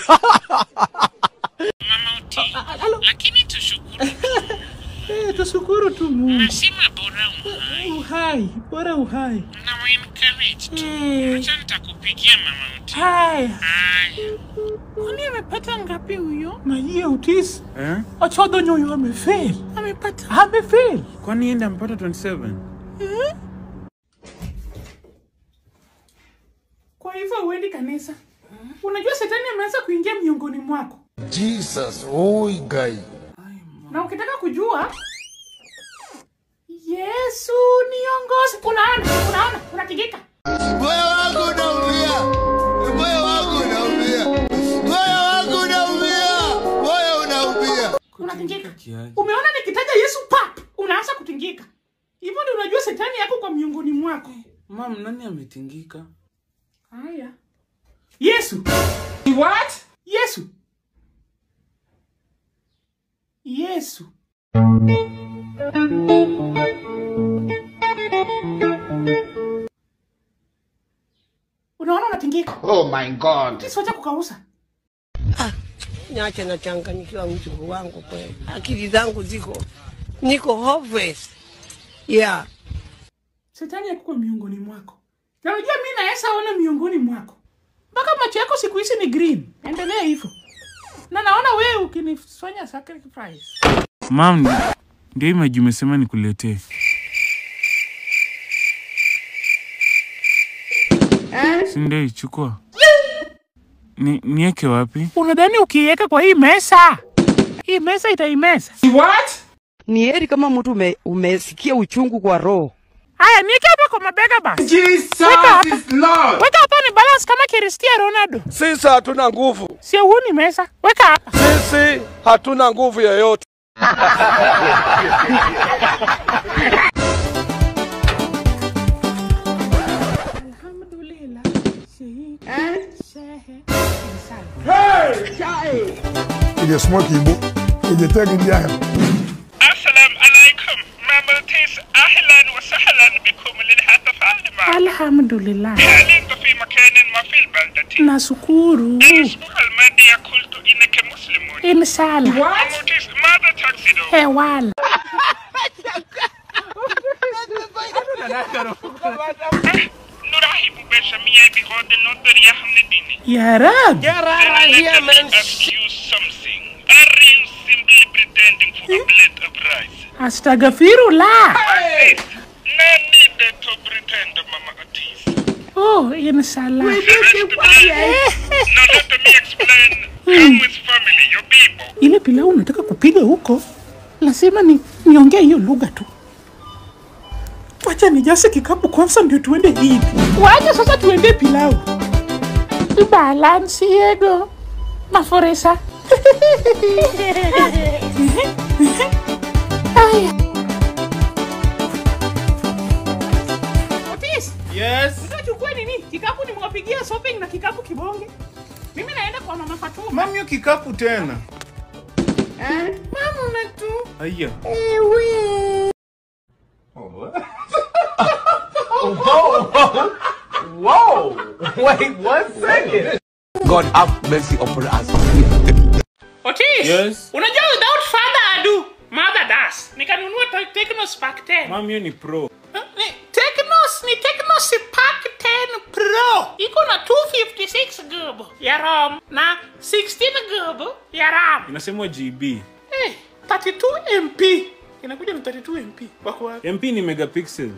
Lakini tushukuru. Eh, tushukuru tu Mungu. Nasema bora uhai. Uhai, bora uhai. Na wa encourage tu. Eh. Acha nitakupigia mama uti. Haya. Haya. Kwani amepata ngapi huyo? Maia utisi. eh? Ochodho nyoyo amefail. Amepata. Amefail. Kwani enda mpata 27? Eh? Kwa hivyo uendi kanisa. Unajua shetani ameanza kuingia miongoni mwako. Jesus, oi guy. Na ukitaka kujua Yesu niongoze. Unaona, unaona, unatigika. Moyo wangu unaumia. Moyo wangu unaumia. Moyo wangu unaumia. Moyo unaumia. Unatingika. Umeona nikitaja Yesu pap, unaanza kutingika. Hivyo ndio unajua shetani yako kwa miongoni mwako. Mam, nani ametingika? Haya. Yesu. What? Yesu. Yesu. Unaona unatingika. Oh my God. Kisiwacha kukausa. Niache nachanganyikiwa mjukuu wangu kweli, akili zangu ziko niko hopeless. Yeah. Shetani yako kwa miongoni mwako. Na unajua mimi naweza ona miongoni mwako. Mpaka macho yako siku hizi ni green. Endelea hivyo. Na naona wewe ukinifanya sacrifice. Mam, ndio hii maji umesema nikuletee. Si ndio, chukua. Ni, nieke wapi? Unadhani ukiiweka kwa hii mesa hii mesa itaimesa? What? Ni heri kama mtu ume, umesikia uchungu kwa roho. Haya, nieke hapa kwa mabega basi. Jesus Weka hapa. is Lord. Weka hapa ni balance kama Cristiano Ronaldo. Sisi hatuna nguvu, Sio huu ni mesa. Weka hapa. sisi hatuna nguvu yoyote. Ile smoke ibo. Ile tagi ndiye. السلام عليكم مامتيس اهلا وسهلا بكم للهاتف المعنا Alhamdulillah. حاليا في مكان ما في البلدة Nashukuru. الاسبوع الماضي قلت انك مسلم Inshallah. مامتيس ماذا تقصد؟ Hewala. نرحب بجميع بغض النظر يا حمديني Ya Rab. Let me ask you something. Are you simply pretending for a blade of rice? Astagfirullah. No need to pretend, Mama Otis. Oh, inshallah. Now let me explain. Come with family, your people. Ile pilau unataka kupiga huko, lazima ni niongee hiyo lugha tu. Wacha nijase kikapu kwanza ndio tuende Eid. Wacha sasa tuende pilau. Balance yego. Maforesa. Aya. Otis. Yes. Unachukua nini? Kikapu nimewapigia shopping na kikapu kibonge. Mimi naenda kwa mama Fatuma. Mami, hiyo kikapu tena. Mama una tu. Aya. Ewe. Whoa! Wait one second. God have mercy upon us. Otis. Yes. Unajua without father ado, mother does. Nikanunua te- Tecno Spark 10. Mami, hiyo ni pro. Ni Tecnos, ni Tecno Spark 10 Pro. Iko na 256 GB ya RAM na 16 GB ya RAM. Inasemwa GB. Eh, 32 MP. Inakuja na 32 MP. Wako wapi? MP ni megapixel.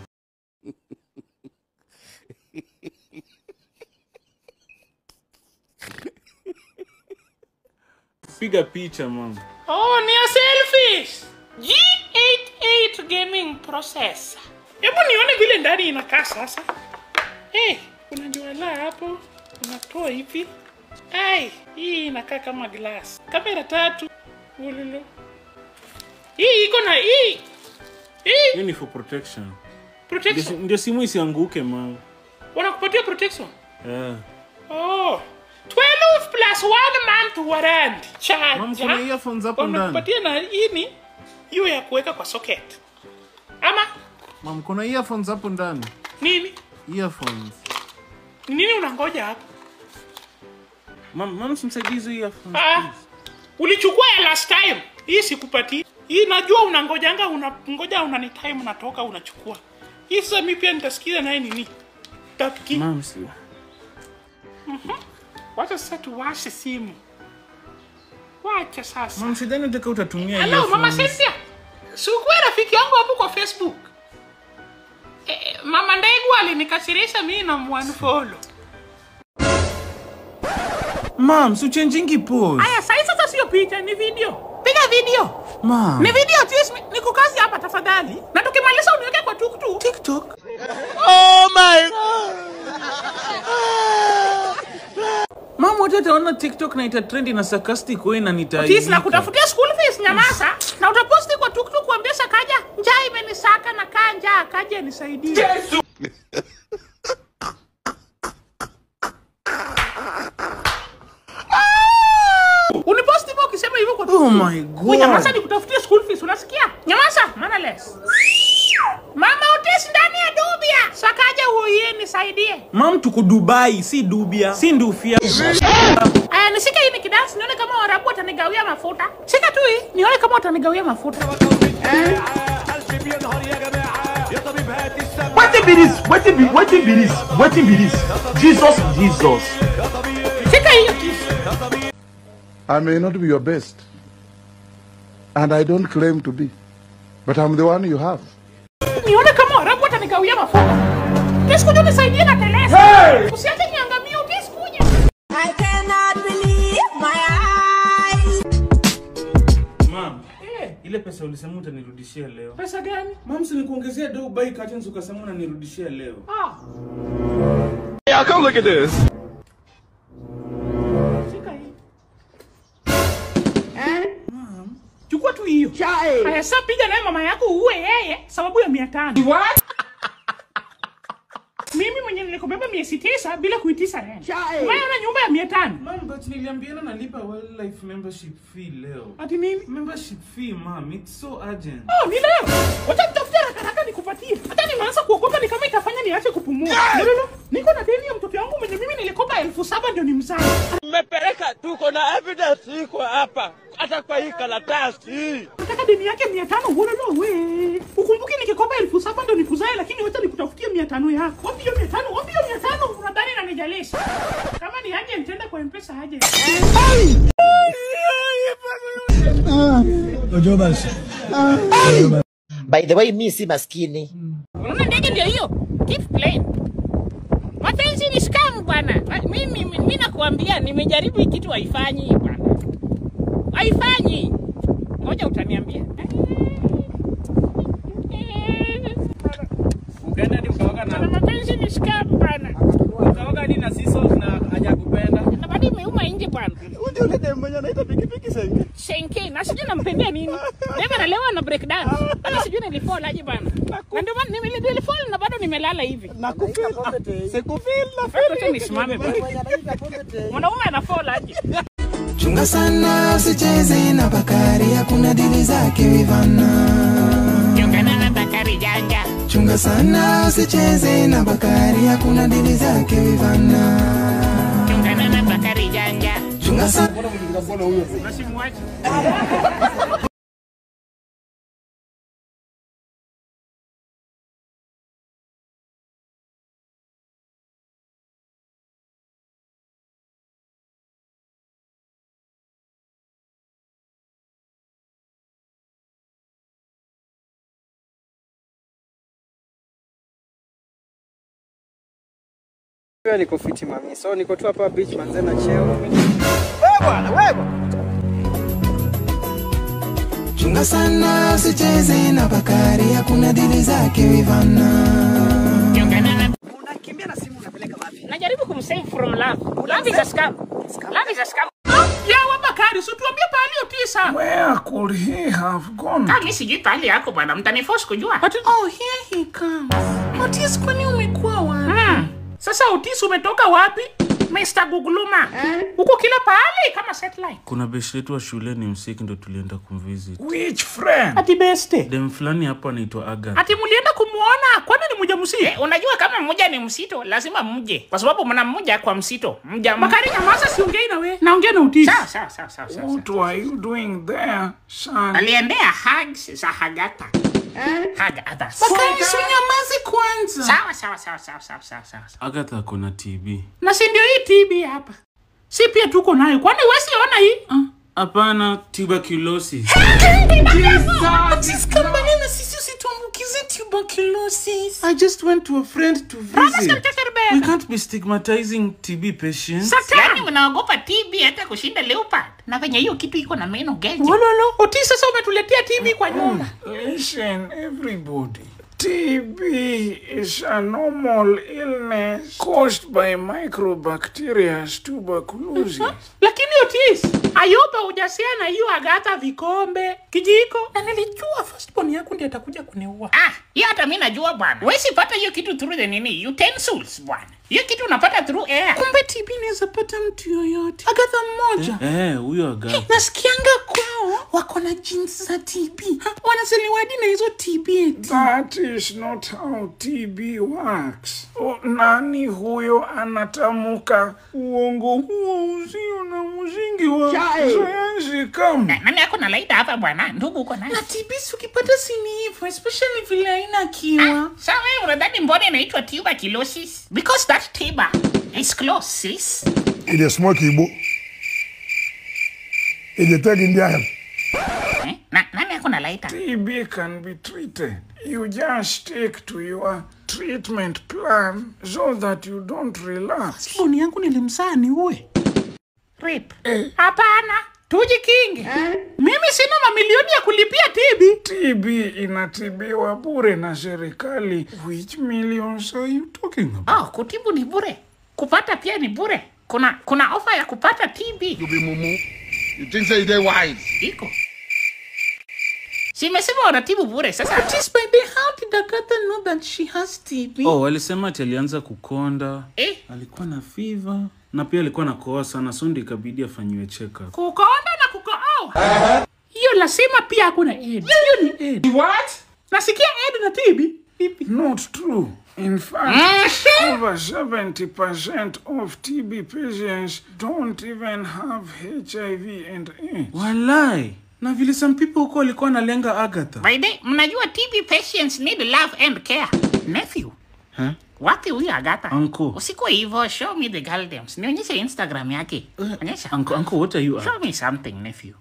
Piga picha mama. Oh, ni ya selfies. G88 gaming processor. Hebu nione vile ndani inakaa sasa. Eh, kuna juala hapo. Unatoa hivi. Ai, hii inakaa kama glass. Kamera tatu. Ululu. Hii iko na hii. Hii Hiyo ni for protection. protection. Ndio- Ndio simu isianguke mama. Wanakupatia protection. Yeah. Oh. 12 plus 1 month warranty. Charge. Mama, kuna earphones hapo ndani. Wanakupatia na hii ni hiyo ya kuweka kwa socket. Ama Mam, kuna earphones hapo ndani. nini? Earphones. Ni nini unangoja hapo? Mam, mam simsaidie hizo earphones. Ah, ulichukua ya last time. Hii sikupatii. Hii najua unangojanga unangoja unani time unatoka unachukua. Hii sasa mimi pia nitasikiza naye nini? Tapki. Mam, si. Mhm. Wacha sasa tuwashe simu. Wacha sasa. Mam, sidhani utaka utatumia Hello, Mama earphones. Cynthia. Sikuwa rafiki yangu hapo kwa Facebook. Eh, Mama Ndegu alinikasirisha mimi na mwanfollow. Mam, si uchangingi pose. Aya, sasa sasa sio picha, ni video. Piga video. Mam. Ni video at least niko kazi hapa tafadhali. Na tukimaliza uniweke kwa tuktuk. TikTok. Oh my Mam, watu wataona TikTok na ita trend na sarcastic way na Otis na nitaibika. kutafutia school fees nyamaza. Na utaposti kwa tuktuk kuambia Sakaja, njaa imenisaka na kaa njaa, kaja nisaidie. Uniposti hivyo ukisema hivyo kwa Oh my God. Wewe Nyamaza nikutafutie school fees, unasikia? Nyamaza, mannerless. Mama Otis ndani ya dubia. Sakaja uoie nisaidie. Mam, tuko Dubai, si Dubia, si Ndufia. Aya, nishike hii nikidansi nione kama Waarabu watanigawia mafuta. Shika tu hii, nione kama watanigawia mafuta. Wetin be this? Wetin be wetin be this? Wetin be this? Jesus, Jesus. Shika hiyo kisu. I may not be your best, and I don't claim to be, but I'm the one you have. Nione kama Waarabu watanigawia mafuta. Otis kuja nisaidie na telesa. Usiache niangamie Otis kuja. I cannot ile pesa ulisema utanirudishia leo. Pesa gani? Mom, si nikuongezea do buy curtains ukasema unanirudishia leo. Ah. Yeah, come look at this. Shika hii. Mom, Chukua tu hiyo. Haya sasa piga naye mama yako uue yeye sababu ya 500. What? Mimi mwenye nilikubeba miezi tisa bila kuitisa rent. Wewe una nyumba ya 500. Mom, but niliambiana nalipa wildlife membership fee leo. Ati nini? Membership fee, mom. It's so urgent. Oh, ni leo. Wacha nitafutie haraka haraka nikupatie. Hata nimeanza kuogopa ni kama itafanya niache kupumua. No, no, no. Niko na deni ya mtoto wangu mwenye mimi nilikopa elfu saba ndio ni mzaa. Mmepeleka, tuko na evidence iko hapa, hata kwa hii karatasi. Nataka deni yake mia tano wololo we. Ukumbuke nikikopa elfu saba ndo nikuzae, lakini wacha nikutafutie mia tano yako. Wapi hiyo mia tano? Wapi hiyo mia tano? Unadhani nanijalisha? Kama ni aje nitaenda kwa mpesa aje. Ojo basi. By the way, mi si maskini. Unaona ndege ndio hiyo. Keep playing. Mapenzi ni scam bwana. Mimi mimi mimi nakuambia nimejaribu hii kitu haifanyi bwana. Haifanyi. Ngoja utaniambia. Ukaenda hadi ukaoga na Na mapenzi ni scam bwana. ukaoga hadi na sisos na hajakupenda. Na bado imeuma nje bwana. Ndio ile demu mwenye anaita pikipiki senke. Senke na sijui nampendea nini. Deva nalewa na break dance. Hata sijui nilifall aje bana. Na ndio maana nime- nilifall na bado nimelala hivi. Na kufeel. Sikufeel na Sasa acha nisimame bwana. Mwanaume anafall aje? Chunga sana usicheze na Bakari, hakuna dili zake Wivana. Chungana na Bakari janja. Chunga sana usicheze na Bakari, hakuna dili zake Wivana. Chungana na Bakari janja. Chunga sana Unasimwache. Pia niko fiti mami. So niko tu hapa beach manze na cheo. Wewe bwana, wewe. Chunga sana usicheze na Bakari, hakuna dili zake Wivana. Chungana na Najaribu kumsave from love. Love is a scam. Love is a scam. Ya Bakari, si tuambie pahali utisa. Where could he have gone? Kami sijui pahali yako bwana, mtaniforce kujua. Oh, here he comes. Otis, kwani umekuwa wapi? Hmm. Sasa Otis umetoka wapi? Mr. Guguluma. Huko kila pahali kama satellite. Kuna beshi letu wa shule ni msiki ndo tulienda kumvisit. Which friend? Ati beste. Dem fulani hapo anaitwa Agatha. Ati mulienda kumuona, kwani ni mja msito? Eh, unajua kama mmoja ni msito, lazima mje. Kwa sababu mna mmoja kwa msito. Mja Makari nyamaza siongei na wewe. Naongea na Otis. Sawa sawa sawa sawa. sawa. What were you doing there, son? Aliendea hugs za Hagata. Hug others. Bakari, si unyamaze kwanza. Sawa sawa sawa sawa sawa sawa sawa. Agatha ako na TB. Na si ndio hii TB hapa. Si pia tuko nayo. Kwani wewe siona hii? Hapana, tuberculosis. Otis, kambani na sisi usituambukize tuberculosis. I just went to a friend to visit. We can't be stigmatizing TB patients. Sasa yani unaogopa TB hata kushinda leopard. Na venye hiyo kitu iko na meno geje. Wololo, Otis sasa umetuletea TB kwa nyumba. Listen, everybody. TB is a normal illness caused by microbacteria tuberculosis. Lakini Otis, Ayuba hujasia na hiyo Agatha vikombe, kijiko. Na nilijua firstborn yako ndiye atakuja kuniua. Ah, hiyo hata mimi najua bwana. Wewe sipata hiyo kitu through the nini? Utensils bwana. Hiyo kitu unapata through air. Kumbe TB inaweza pata mtu yoyote. Agatha mmoja. Eh, huyo Agatha. Nasikianga kwao wako na genes za TB. Ha, Wanazaliwa hadi na hizo TB eti. That is not how TB works. O, nani huyo anatamuka uongo huo usio na msingi wa sayansi kama? Nani ako na laida hapa bwana? Ndugu uko naye. Na TB si ukipata si ni hivyo, especially vile haina kiwa. Sawa wewe unadhani mbona inaitwa tuberculosis? Because that tuber is close, sis. Ile smoke ibo. Ile tagi ndiaya. Eh? Na, nani ako na laita? TB can be treated. You just stick to your treatment plan so that you don't relapse. Boni yangu nilimzaa ni uwe. Rape. Hapana. tujikinge. Mimi sina mamilioni ya kulipia tibi. TB inatibiwa bure na serikali. Which millions are you talking about? Oh, kutibu ni bure, kupata pia ni bure. Kuna kuna ofa ya kupata TB. You be mumu. You think say they wise? Iko. Simesema wanatibu bure sasa. Tis by the how did Agatha know that she has TB? Oh, walisema ati alianza kukonda. Eh? Alikuwa na fever na pia alikuwa na kohoa sana, so ndio ikabidi afanyiwe check up. Kukonda na kukooa. Hiyo lazima pia hakuna AIDS. Hiyo ni AIDS. What? Nasikia AIDS na TB. Not true. In fact, over 70% of TB patients don't even have HIV and AIDS. Walai. Na vile some people huko walikuwa analenga Agatha. By the mnajua TB patients need love and care. Nephew, Huh? wapi huyu Agatha? Uncle. Usikuwe hivyo, show me the girl names. Nionyeshe Instagram yake. Onyesha. Uncle, uncle, what are you at? Show me something, nephew.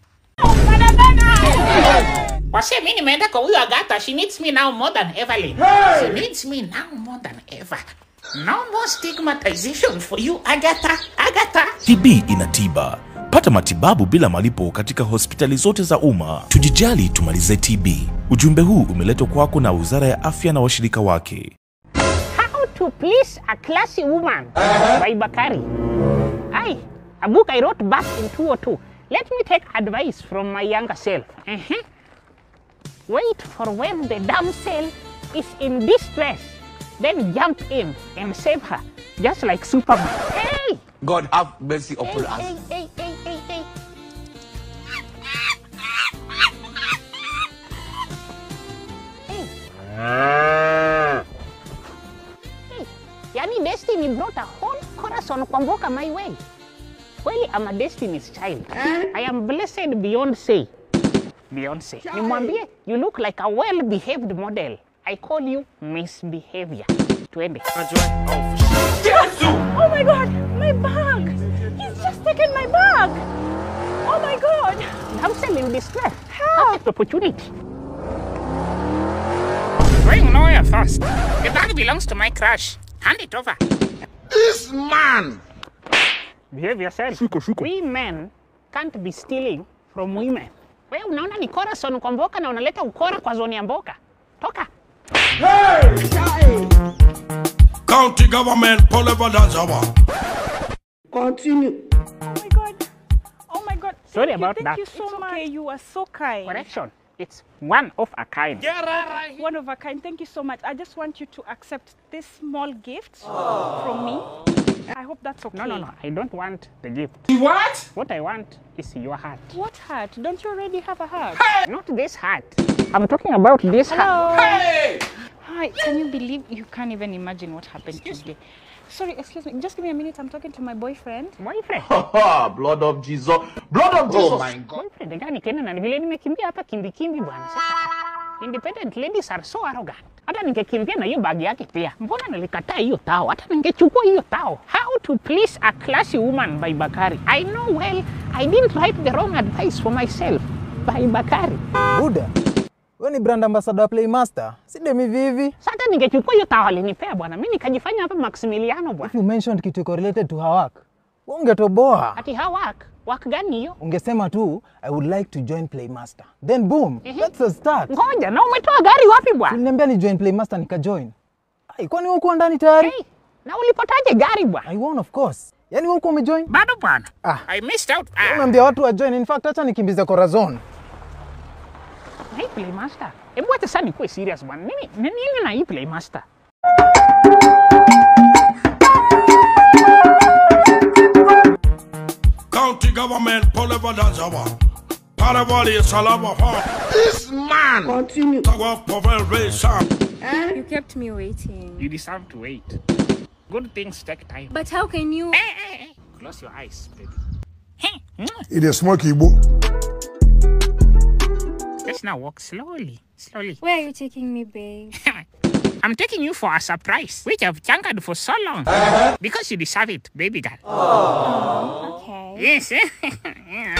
Wase mi nimeenda kwa huyu Agatha. She needs me now more than ever. Lynn. She needs me now more than ever. No more stigmatization for you, Agatha. Agatha. TB ina tiba. Pata matibabu bila malipo katika hospitali zote za umma. Tujijali, tumalize TB. Ujumbe huu umeletwa kwako na Wizara ya Afya na washirika wake. How to please a classy woman by Bakari. Aye, a book I wrote back in 202. Let me take advice from my younger self. Uh-huh. Wait for when the damsel is in distress, then jump in and save her, just like Superman. Hey! God have mercy upon Hey, us. hey, hey, hey, hey, hey. Hey, yani destiny brought a whole corazon kwa mboka my way. Kweli I'm a destiny's child. I am blessed beyond say. Beyonce. Nimwambie you look like a well-behaved model. I call you misbehavior. Twende. Oh my god, my bag! He's just taken my bag! Oh my god! Damsel in distress. Perfect opportunity. Going nowhere fast. The bag belongs to my crush. Hand it over. This man! Behave yourself. We men can't be stealing from women. Wewe unaona ni corazon kwa mboka na unaleta ukora kwa zoni ya mboka. Toka. County government, Poliva Dazawa. Continue. Oh my god. Oh my god. Sorry Thank you, about thank that. you so much. Okay, you are so kind. Correction. It's one of a kind. One of a kind. Thank you so much. I just want you to accept this small gift from me. I hope that's okay. No, no, no. I don't want the gift. What? What I want is your heart. What heart? Don't you already have a heart? Not this heart. I'm talking about this Hello. heart. Hi. Can you believe you can't even imagine what happened today? Sorry, excuse me. Just give me a minute. I'm talking to my boyfriend. Boyfriend? Blood of Jesus. Blood of Jesus. Oh my God. Boyfriend gani tena na ni vile nimekimbia hapa kimbi kimbi bwana. Sasa independent ladies are so arrogant. Hata ningekimbia na hiyo bagi yake pia. Mbona nilikataa hiyo tao? Hata ningechukua hiyo tao. How to please a classy woman by Bakari. I know well I didn't write the wrong advice for myself by Bakari. Buda, wewe ni brand ambassador wa Playmaster, si demi vivi. Sasa ningechukua hiyo tao alinipea bwana. Mimi nikajifanya hapa Maximiliano bwana. If you mentioned kitu iko related to her work, wewe ungetoboa. Ati how work? Work gani hiyo? Ungesema tu I would like to join Playmaster. Then boom, that's a start. Ngoja, na umetoa gari wapi bwana? Uliniambia ni join Playmaster nikajoin. Ai, kwani wewe uko ndani tayari? Hey, na ulipotaje gari bwana? I won of course. Yaani wewe uko umejoin? Bado bwana. Ah. I missed out. Ah. Unaambia watu wa join. In fact, acha nikimbize Corazon. Hey, Playmaster. Hebu acha sasa nikuwe serious bwana. Nini nini na hii Playmaster? County government, Poliva Dazawa. Paravali Salava This man! Continue. Tawa Pavel Ray Sam. You kept me waiting. You deserve to wait. Good things take time. But how can you? Hey, hey, hey. Close your eyes, baby. Hey, mwah. It is smoky, Igbo. Let's now walk slowly, slowly. Where are you taking me, babe? I'm taking you for a surprise, which I've changered for so long. Because you deserve it, baby girl. Okay. Yes. Yeah.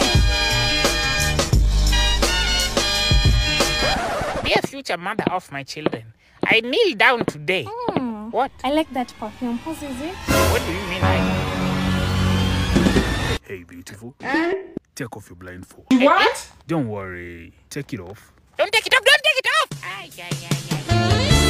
Dear future mother of my children, I kneel down today. What? I like that perfume. Whose is it? What do you mean? I... Hey, beautiful. Take off your blindfold. What? Don't worry. Take it off. Don't take it off, don't take it off! Ay, ay, ay,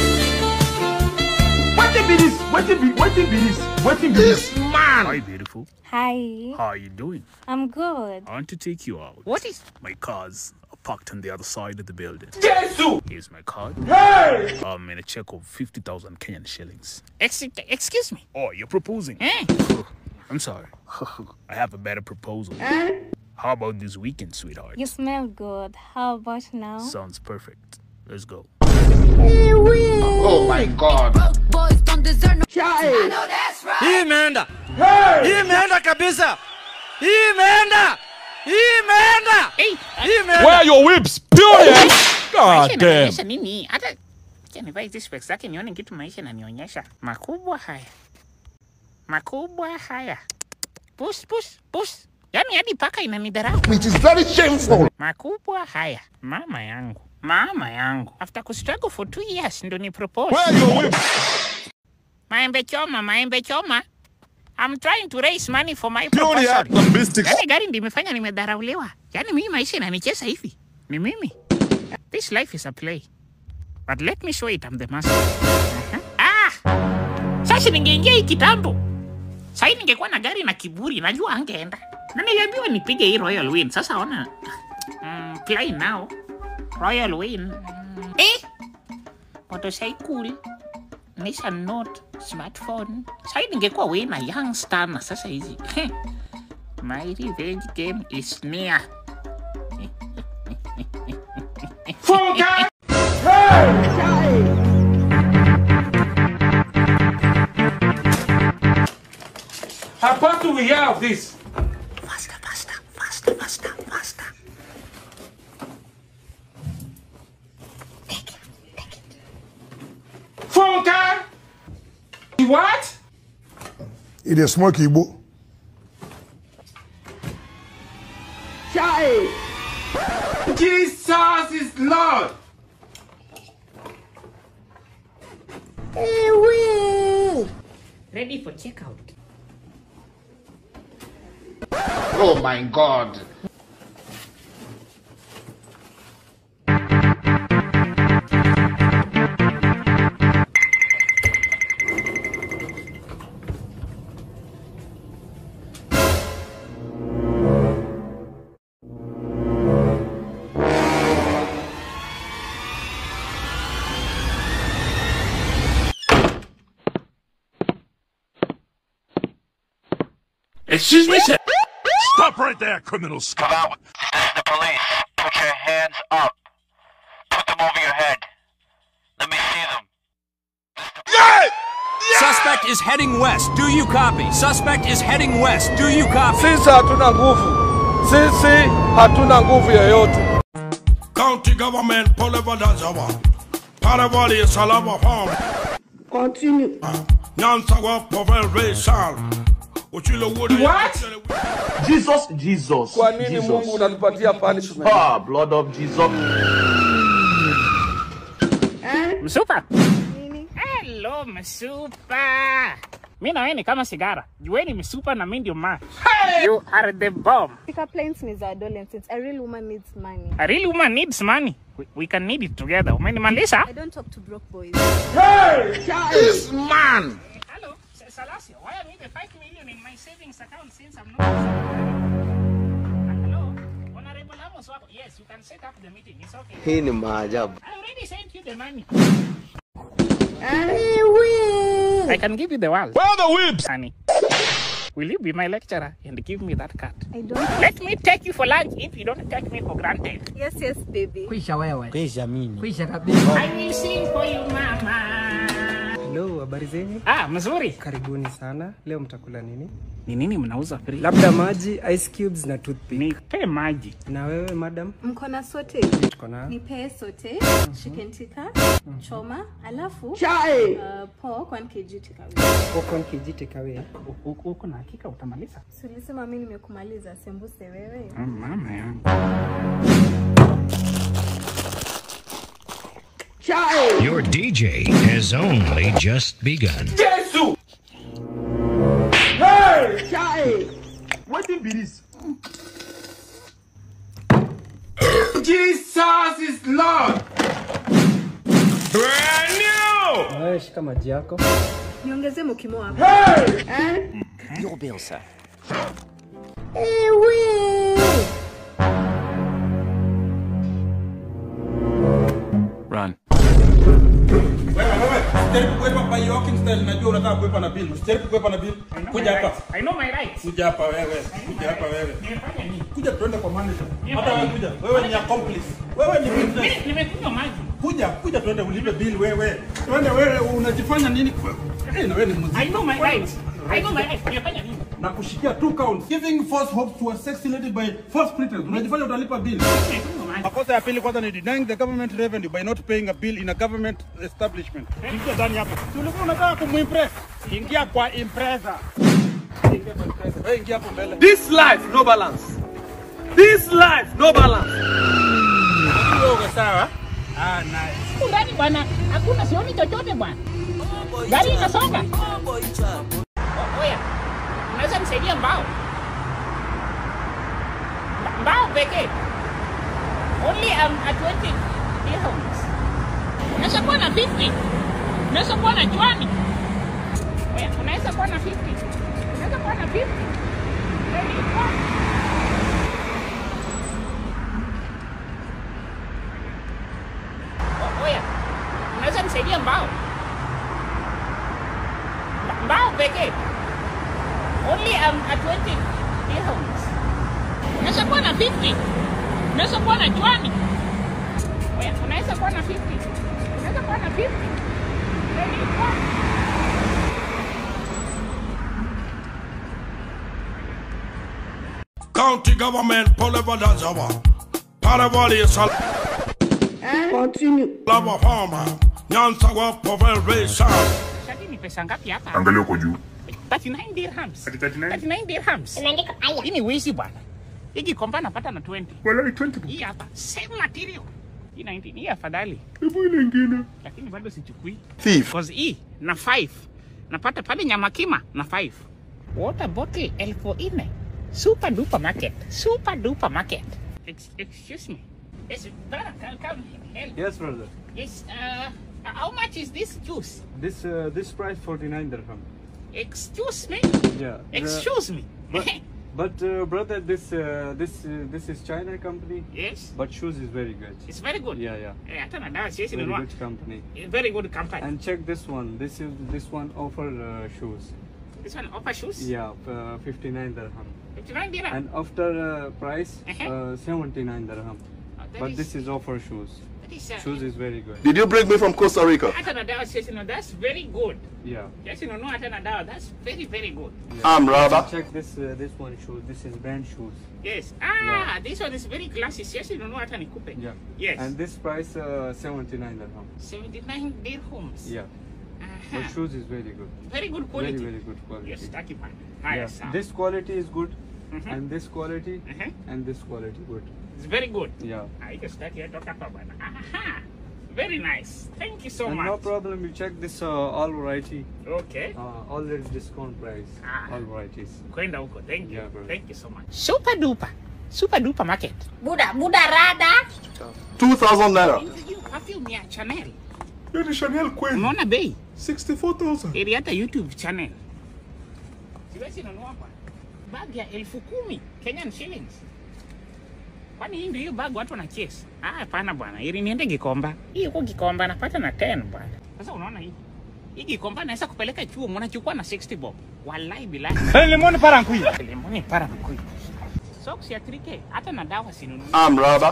Wetin be this? Wetin be wetin be this? Wetin be this? Hi, beautiful. Hi. How are you doing? I'm good. I want to take you out. What is? My cars are parked on the other side of the building. Jesus! Here's my card. Hey! Um, and a check of 50,000 Kenyan shillings. Ex- excuse me. Oh, you're proposing? Eh? I'm sorry. I have a better proposal. How about this weekend, sweetheart? You smell good. How about now? Sounds perfect. Let's go. Oh my God! Hii imeenda. Hii imeenda kabisa. Hii imeenda. Hii imeenda. Hii imeenda. Where are your whips? Period. God damn. Inanionyesha nini? Hata acha nivae hizi specs zake nione kitu maisha inanionyesha. Makubwa haya. Makubwa haya. Push push push. Yaani hadi paka inanidharau. Which is very shameful. Makubwa haya. Mama yangu. Mama yangu. After kustruggle for two years ndo ni propose. Where are your whips? Maembe choma, maembe choma. I'm trying to raise money for my Purely proposal. act on mystics. Yaani gari ndio imefanya nimedharauliwa. Yaani mimi maisha inanicheza hivi. Ni mimi. This life is a play. But let me show it I'm the master. Uh-huh. Ah! Sasa ningeingia hii kitambo. Sasa ningekuwa na gari na kiburi, najua angeenda. Na niliambiwa nipige hii Royal Win. Sasa ona. Mm, play now. Royal Win. Mm. Eh? Motorcycle. Nissan Note, smartphone. Sasa ningekuwa wina youngster na sasa hizi. My revenge game is near. Funka! How about do we have this? Faster, faster, faster, faster, faster. Funka! What? It is smoke Igbo. Jesus is Lord. Ready for checkout. Oh my God! Excuse me, sir. Stop right there, criminal scum. This is the police. Put your hands up. Put them over your head. Let me see them. Suspect is heading west. Do you copy? Suspect is heading west. Do you copy? Sisi hatuna nguvu. Sisi hatuna nguvu yoyote. County government Polevadazawa. Paravali Salava Farm. Continue. Nyansawa Povel Racial. Uchilo Wood. What? Jesus, Jesus. Kwa nini Mungu unatupatia punishment? Ah, blood of Jesus. Msupa. Hello, msupa. Mi na wewe ni kama sigara. Jueni msupa na mi ndio ma. You are the bomb. Pickup lines ni za adolescents. A real woman needs money. A real woman needs money. We, we can need it together. Umenimaliza? I don't talk to broke boys. This man. Hello, S- Salasio. Why are we the 5 million in my savings account since I'm not... Hello? Honorable Amos wako. Yes, you can set up the meeting. It's okay. Hii ni maajabu. I already sent you the money. I can give you the world. Where are the whips? Honey. Will you be my lecturer and give me that card? I don't. Let me take you for lunch if you don't take me for granted. Yes, yes, baby. Kwisha wewe. Kwisha mimi. Kwisha kabisa. I will sing for you, mama. Hello, habari zenyu? Ah, mzuri. Karibuni sana. Leo mtakula nini? Ni nini mnauza free? Labda maji, ice cubes na toothpick. Nipe maji. Na wewe madam? Mko na sote? Tuko na Nipee sote, chicken tikka, choma, alafu Chai. uh, pork 1 kg takeaway. popcorn kg takeaway. Uko uko na hakika utamaliza? Si ulisema mimi nimekumaliza, sembuse wewe. Ah, Mama yangu. Chai. Your DJ has only just begun. Jesus. Chai. Wetin be this? Jesus is Lord. Brand new. Wewe shika maji yako. Niongezee mokimo hapo. Eh? Your bill, sir. Run. Usijaribu kuepa by walking style, najua unataka kuepa na bill. Usijaribu kuepa na bill. Kuja hapa. I know my rights. Kuja hapa wewe. Kuja hapa wewe. Kuja tuende kwa manager. Hata wewe kuja. Wewe ni accomplice. Wewe ni witness. Mimi nimekunywa maji. Kuja, kuja tuende ulipe bill wewe. Tuende wewe unajifanya nini? Eh, na wewe ni mzee. I know my rights. I know my rights. Nimefanya nini? Na kushikia two counts. Giving false hope to a sexy lady by false pretense. Unajifanya utalipa bill. Makosa ya pili kwanza ni denying the government revenue by not paying a bill in a government establishment. Ingia ndani hapa. Si ulikuwa unataka kumimpress? Ingia kwa impreza. Ingia kwa impreza. Wewe ingia hapo mbele. This life, no balance. This life, no balance. Uko sawa? Ah, nice. Huku ndani bwana, hakuna sioni chochote bwana. Gari inasonga. O- Oya, unaweza nisaidia mbao? Mba- Mbao pekee. Only um, at 20 dirhams. Unaweza kuwa na 50. Unaweza kuwa na chwani. Oya, unaweza kuwa na 50. Unaweza kuwa na 50. Very good. O- Oya, unaweza nisaidia mbao? Mba- Mbao pekee. Only um, at 20 dirhams. Unaweza kuwa na 50. Unaweza kuwa na chwani. Oya, unaweza kuwa na 50. Unaweza kuwa na 50. Very good. County government Poliva Dazawa. Paravali Sal. Continue. Lava Farmer. Nyansawa Povel Raysan. Shati ni pesa ngapi hapa? Angalia huko juu. 39 dirhams. 39 dirhams. Imeandika haya. Hii ni wizi bwana. Hiki kompa napata na 20. Wala 20. Hii hapa same material. Hii 19 hii afadhali. Hebu ile ingine. Lakini bado sichukui. Thief. Because hii na 5. Napata pale nyama kima na 5. Water bottle elfu nne. Super duper market. Super duper market. Ex excuse me. Yes, brother, come, come help. Yes, brother. Yes, uh, how much is this juice? This uh, this price 49 dirham. Excuse me? Yeah. the- Excuse me. But, but uh, brother, this uh, this uh, this is China company. Yes. But shoes is very good. It's very good. Yeah, yeah. Eh, hata na dawa siwezi Very nunua. good company. Eh, Very good company. And check this one. This is this one offer uh, shoes. This one offer shoes? Yeah, uh, 59 dirham. 59 dirham? And after uh, price, Uh-huh. uh, 79 dirham. that But is- this is offer shoes. That is, uh, Shoes is very good. Did you bring me from Costa Rica? hata na dawa siwezi nunua. That's very good. Yeah. Siwezi nunua hata na dawa. That's very very good. I'm Rabba. Check this uh, this one shoes. This is brand shoes. Yes. Ah, this one is very classy. Siwezi nunua hata nikupe. Yeah. Yes. And this price uh, 79 dirham. 79 dirhams. Yeah. Aha. But shoes is very good. Very good quality. Very very good quality. Yes, taki bana. Haya Yeah. sawa. This quality is good, Mhm. and this quality, Mhm. and this quality good. It's very good. Yeah. Ah, hiyo sitaki hata hapa bana. Aha. Very nice. Thank you so and much. no problem. You check this uh, all variety. Okay. Uh, already discount price. Ah. All varieties. Kwenda huko. Thank you. Yeah, bro. Thank you so much. Super duper. Super duper market. Buda, buda rada. 2,000 naira. Hiyo perfume ya Chanel. Hiyo ni Chanel kweli. Unaona bei? 64,000. Ili hata YouTube channel. Siwezi nunua bwana. Bag ya elfu kumi Kenyan shillings. Kwani hii ndio hiyo bag watu wana chase? Ah, hapana bwana. Ili niende Gikomba. Hii huko Gikomba napata na 10 bwana. Sasa unaona hii? Hii Gikomba naweza kupeleka chuo, mnachukua na 60 bob. Wallahi bilahi. Eh, lemoni parankui. Lemoni parankui. Socks ya 3K hata na dawa sinunui. I'm Rabba.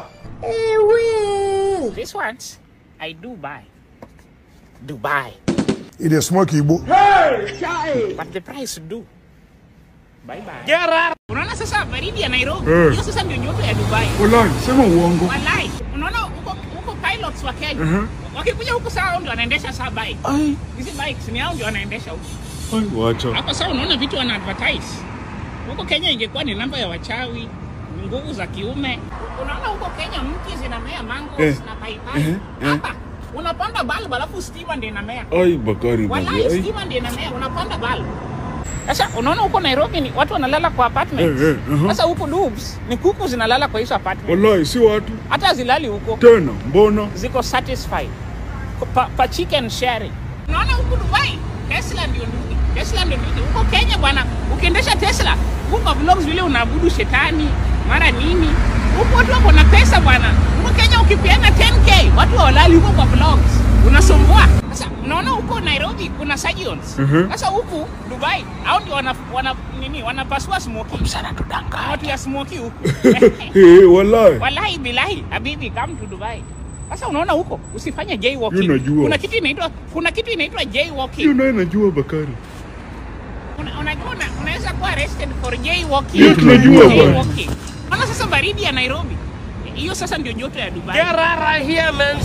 This ones I do buy. Dubai. It is smoky Igbo. But the price do. Bye bye. Unaona sasa baridi ya Nairobi. Eh. Hiyo sasa ndio nyota ya Dubai. Wallahi, sema uongo. Wallahi. Unaona huko huko pilots wa Kenya. Mhm. Wakikuja huko saa hao ndio wanaendesha saa bike. Ai. Hizi bikes ni hao ndio wanaendesha huko. Ai, wacha. Hapa sasa unaona vitu wana advertise. Huko Kenya ingekuwa ni namba ya wachawi, nguvu za kiume. Unaona huko Kenya mti zinamea mango Eh. na paipai. Eh, eh. Hapa unapanda bulb alafu stima ndio inamea. Ai, Bakari. Wallahi Ai. stima ndio inamea, unapanda bulb. Sasa unaona huko Nairobi ni watu wanalala kwa apartments. Eh, eh, aha. Sasa huko Dubs ni kuku zinalala kwa hizo apartments. Wallahi si watu Hata zilali huko. tena, mbona Ziko satisfied. Pa, pa chicken sharing. Unaona huko Dubai Tesla ndio ndugu. Tesla ndio ndugu. Huko Kenya bwana, ukiendesha Tesla, huko vlogs vile unaabudu shetani, mara nini. Huko watu wako na pesa bwana. Huko Kenya ukipeana 10k, watu hawalali huko kwa vlogs. Unasumbua. Sasa unaona huko Nairobi kuna surgeons. Mhm. Sasa huku Dubai hao ndio wana, wana nini wanapasua smoky. Sana tudanganya. Watu ya smoky huku. Eh, wallahi Wallahi bilahi, habibi come to Dubai. Sasa unaona huko usifanye jaywalking. Hiyo najua. Kuna kitu inaitwa kuna kitu inaitwa hiyo jaywalking. naye najua Bakari. Una- Unajua una, unaweza kuwa arrested for jaywalking. Hiyo tunajua bwana. Jaywalking. Maana sasa baridi ya Nairobi. Hiyo sasa ndio joto ya Dubai. Get out of here, man.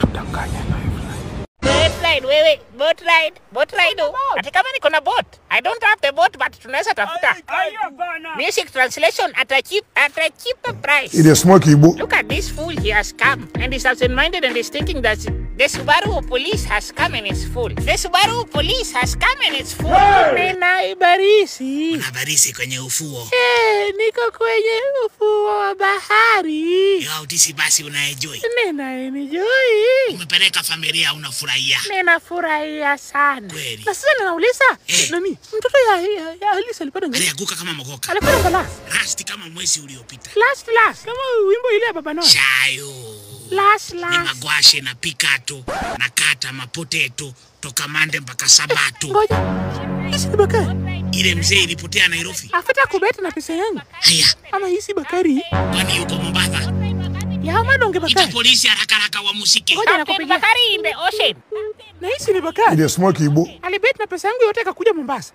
Boat ride wewe, boat ride, boat ride. oh. Ati kama niko na boat. I don't have the boat but tunaweza tafuta. Music translation at a cheap at a cheaper price. Ile smoke ibu. Look at this fool, he has come and is absent-minded and is thinking that the Subaru police has come and it's full. The Subaru police has come and it's full. Nina ibarisi. Unabarisi kwenye ufuo Eh, niko kwenye ufuo wa bahari. ya utisi, basi unaenjoy. Nina enjoy. Umepeleka familia, unafurahia. Ninafurahia sana. Kweli. Na sasa ninauliza, nani? Mtoto ya, ya, ya Alice alipata ngapi? Alianguka kama mogoka, Alikuwa namba last. rasti kama mwezi uliopita. Last last. Kama wimbo ile ya Baba Noah. Shayo Last ni last. magwashe na pikato na kata mapoteto toka Mande mpaka Sabato. Ngoja. Hisi ni Bakari. Ile mzee ilipotea Nairobi, Afata kubeta na pesa yangu. haya Ama hisi Bakari. kwani yuko Mombasa? Ya madonge Ita Bakari. polisi haraka haraka wamusike. Ngoja nakupigia. Bakari in the ocean. Na hisi ni Bakari. Ile smoke ibu. Alibet na pesa yangu yote akakuja Mombasa.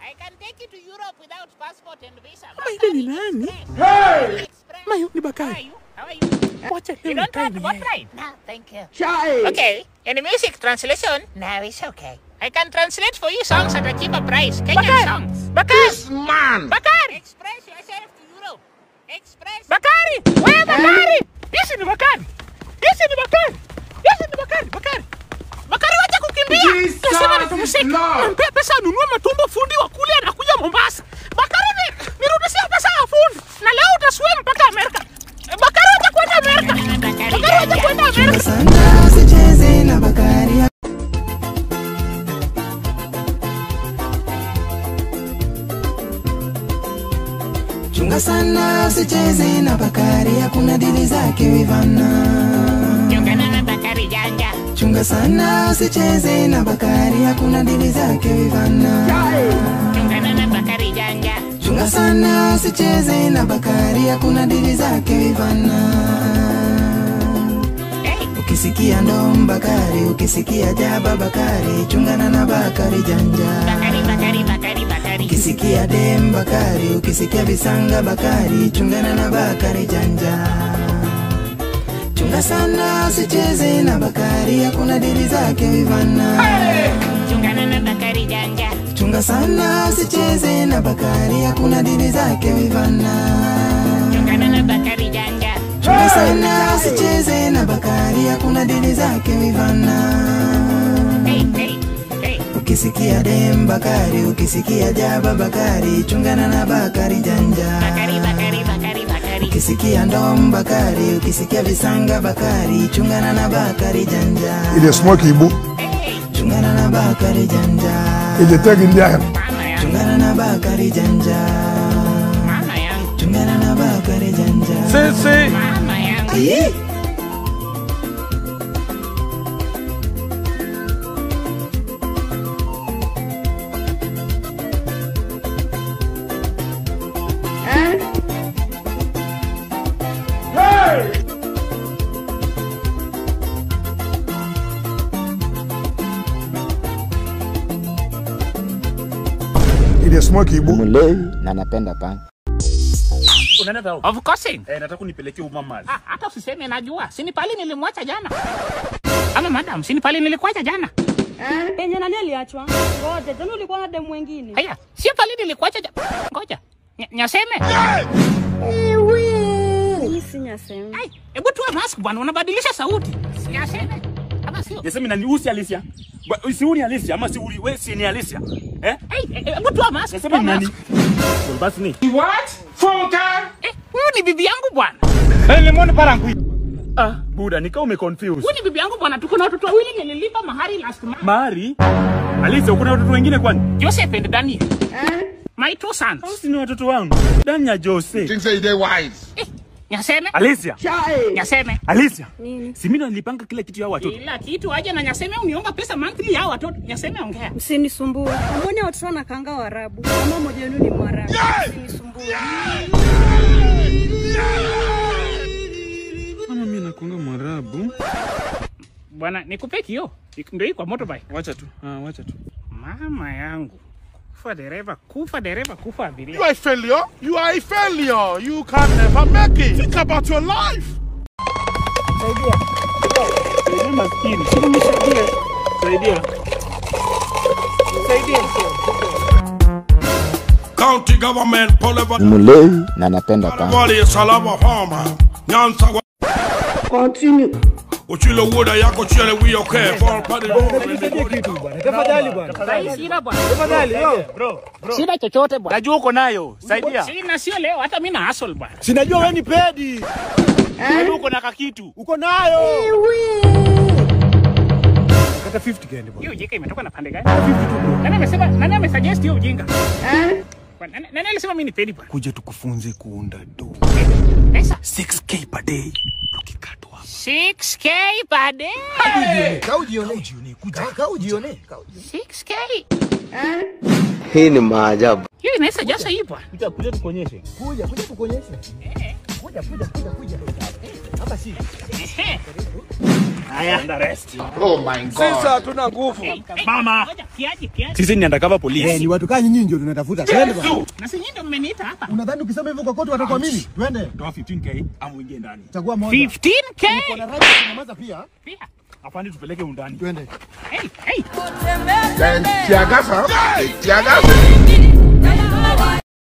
Ama ile ni nani? Hey! Mayo ni Bakari. Wacha leo nikae na yeye. Chai. Okay, in the music translation, no, it's okay. I can translate for you songs at a cheaper price. Kenyan songs. Bakari! This man! Bakari! Express yourself to Europe. Express. Bakari! Where Bakari? Yes, ni Bakari. Yes, ni Bakari. Yes, ni Bakari. Bakari. Bakari wacha kukimbia. Jesus Nasema nitamshika. Lord. Nampea pesa anunue matumbo fundi wa kule anakuja Mombasa. Bakari ni nirudishie pesa ya fundi. Na leo utaswim mpaka Amerika. Eh, Bakari wacha kwenda Amerika. Bakari wacha kwenda Amerika. Sana usicheze na Bakari. Chunga sana usicheze na Bakari, hakuna dili zake wivana. Chungana na Bakari janja. Chunga sana usicheze na Bakari, hakuna dili zake wivana. Chungana na Bakari janja. Chunga sana usicheze na Bakari, hakuna dili zake wivana. Ukisikia ndom Bakari, ukisikia jaba Bakari, chungana na Bakari janja. Bakari, Bakari, Bakari, Bakari. Ukisikia dem Bakari, ukisikia visanga Bakari, chungana na Bakari janja. Chunga sana usicheze na Bakari, hakuna dili zake wivana. Chungana na Bakari janja. Chunga sana usicheze na Bakari, hakuna dili zake wivana. Chungana na Bakari janja. Chunga sana usicheze na Bakari, hakuna dili zake wivana. Hey, hey, hey. Ukisikia dem Bakari, ukisikia jaba Bakari, chungana na Bakari janja. Bakari, Bakari, Bakari, Bakari. Ukisikia ndom Bakari, ukisikia visanga Bakari, chungana na Bakari janja. Ile smoke ibu. Chungana na Bakari janja. Ile tagi ndiaya. Chungana na Bakari janja. Mama yangu. Chungana na Bakari janja. Sisi. Mama yangu. Aye. Ile smoke ibu. Mlevi na napenda panga. Unaenda tao? Of course. Eh, nataka unipelekee uma mali. Ah, hata usiseme najua. Sini pale nilimwacha jana. Ama madam, sini pale nilikuacha jana. Penye nani aliachwa? Ngoja, jana ulikuwa na demu wengine. Haya, sio pale nilikuacha jana. Ngoja. Nya- Nyaseme. Ewe. Mimi si nyaseme. Ai, hebu tuwe mask bwana, unabadilisha sauti. Nyaseme. Ama si- sio? Yasemi nani usi Alicia? Ba- Si uni Alicia ama si uli we si ni Alicia? Eh? Eh, eh, Hebu toa mask. Yasemi toa ni nani? mask. Well, basi ni. What? Funka? Eh, huyu ni bibi yangu bwana. Eh, lemon parangui. Ah, buda nika ume confuse. Huyu ni bibi yangu bwana. Tuko na watoto wawili nililipa mahari last month. Mari? Alicia uko na watoto wengine kwani? Joseph and Daniel. My two sons. Hao si ni watoto wangu. Danya Jose. Think say they wise. Nyaseme? Alicia. Nyaseme. Alicia. Nini? Si mimi ndo nilipanga kila kitu ya hao watoto. Kila kitu aje na Nyaseme uniomba pesa monthly ya watoto. Nyaseme ongea. Msinisumbue. Mbona watoto wanakanga Waarabu? Kama mmoja wenu ni Mwarabu. Msinisumbue. Mama mimi nakuanga Mwarabu. Bwana, nikupe kio. Ndio hii kwa motorbike. Wacha tu. Ah, wacha tu. Mama yangu. Kufa dereva, kufa dereva, kufa abiria. You are a failure. You are a failure. You can never make it. Think about your life. Saidia maskini. Saidia. Saidia. Saidia. County government, Poleva, Ni mlevi na napenda panga. Wali, Salama Farmer, Nyanza, Continue. Uchilo Woda, Yako Chile, we okay, Fall Paddy Tafadhali bwana. Sasa sina bwana. Tafadhali, bro. Sina chochote bwana. Najua uko nayo. Saidia. Sina sio leo, hata mimi na hustle bwana. Sinajua wewe ni pedi. Najua uko na kakitu. Uko nayo. Kata 50 gani bwana? Hiyo ujinga imetoka na pande gani? Nani amesema nani amesuggest hiyo ujinga? Bwana, Nani nani alisema mimi ni pedi bwana? Kuja tukufunze kuunda do. Pesa 6k per day. 6k per day. Kaa ujione. Kuja, kaa ujione. 6k. Hii ni maajabu. Hiyo inaweza jasa hii bwana. Kuja kuja tukuonyeshe. Kuja, kuja tukuonyeshe. Kuja, kuja, kuja, kuja. Hapa si. Haya. And the rest. Oh my God. Sisi hatuna nguvu. Mama. Ngoja kiaje kiaje. Sisi ni undercover police. Eh, ni watu kaa nyinyi ndio tunatafuta. Twende bwana. Na si nyinyi ndio mmeniita hapa. Unadhani ukisema hivyo kwa koti watakuamini? Twende. Toa 15k ama uingie ndani. Chagua moja. 15k. Uko na right ya kunyamaza pia. Pia. Afande tupeleke undani. Twende. Hey, hey. Then, Tiagasa. Tiagasa.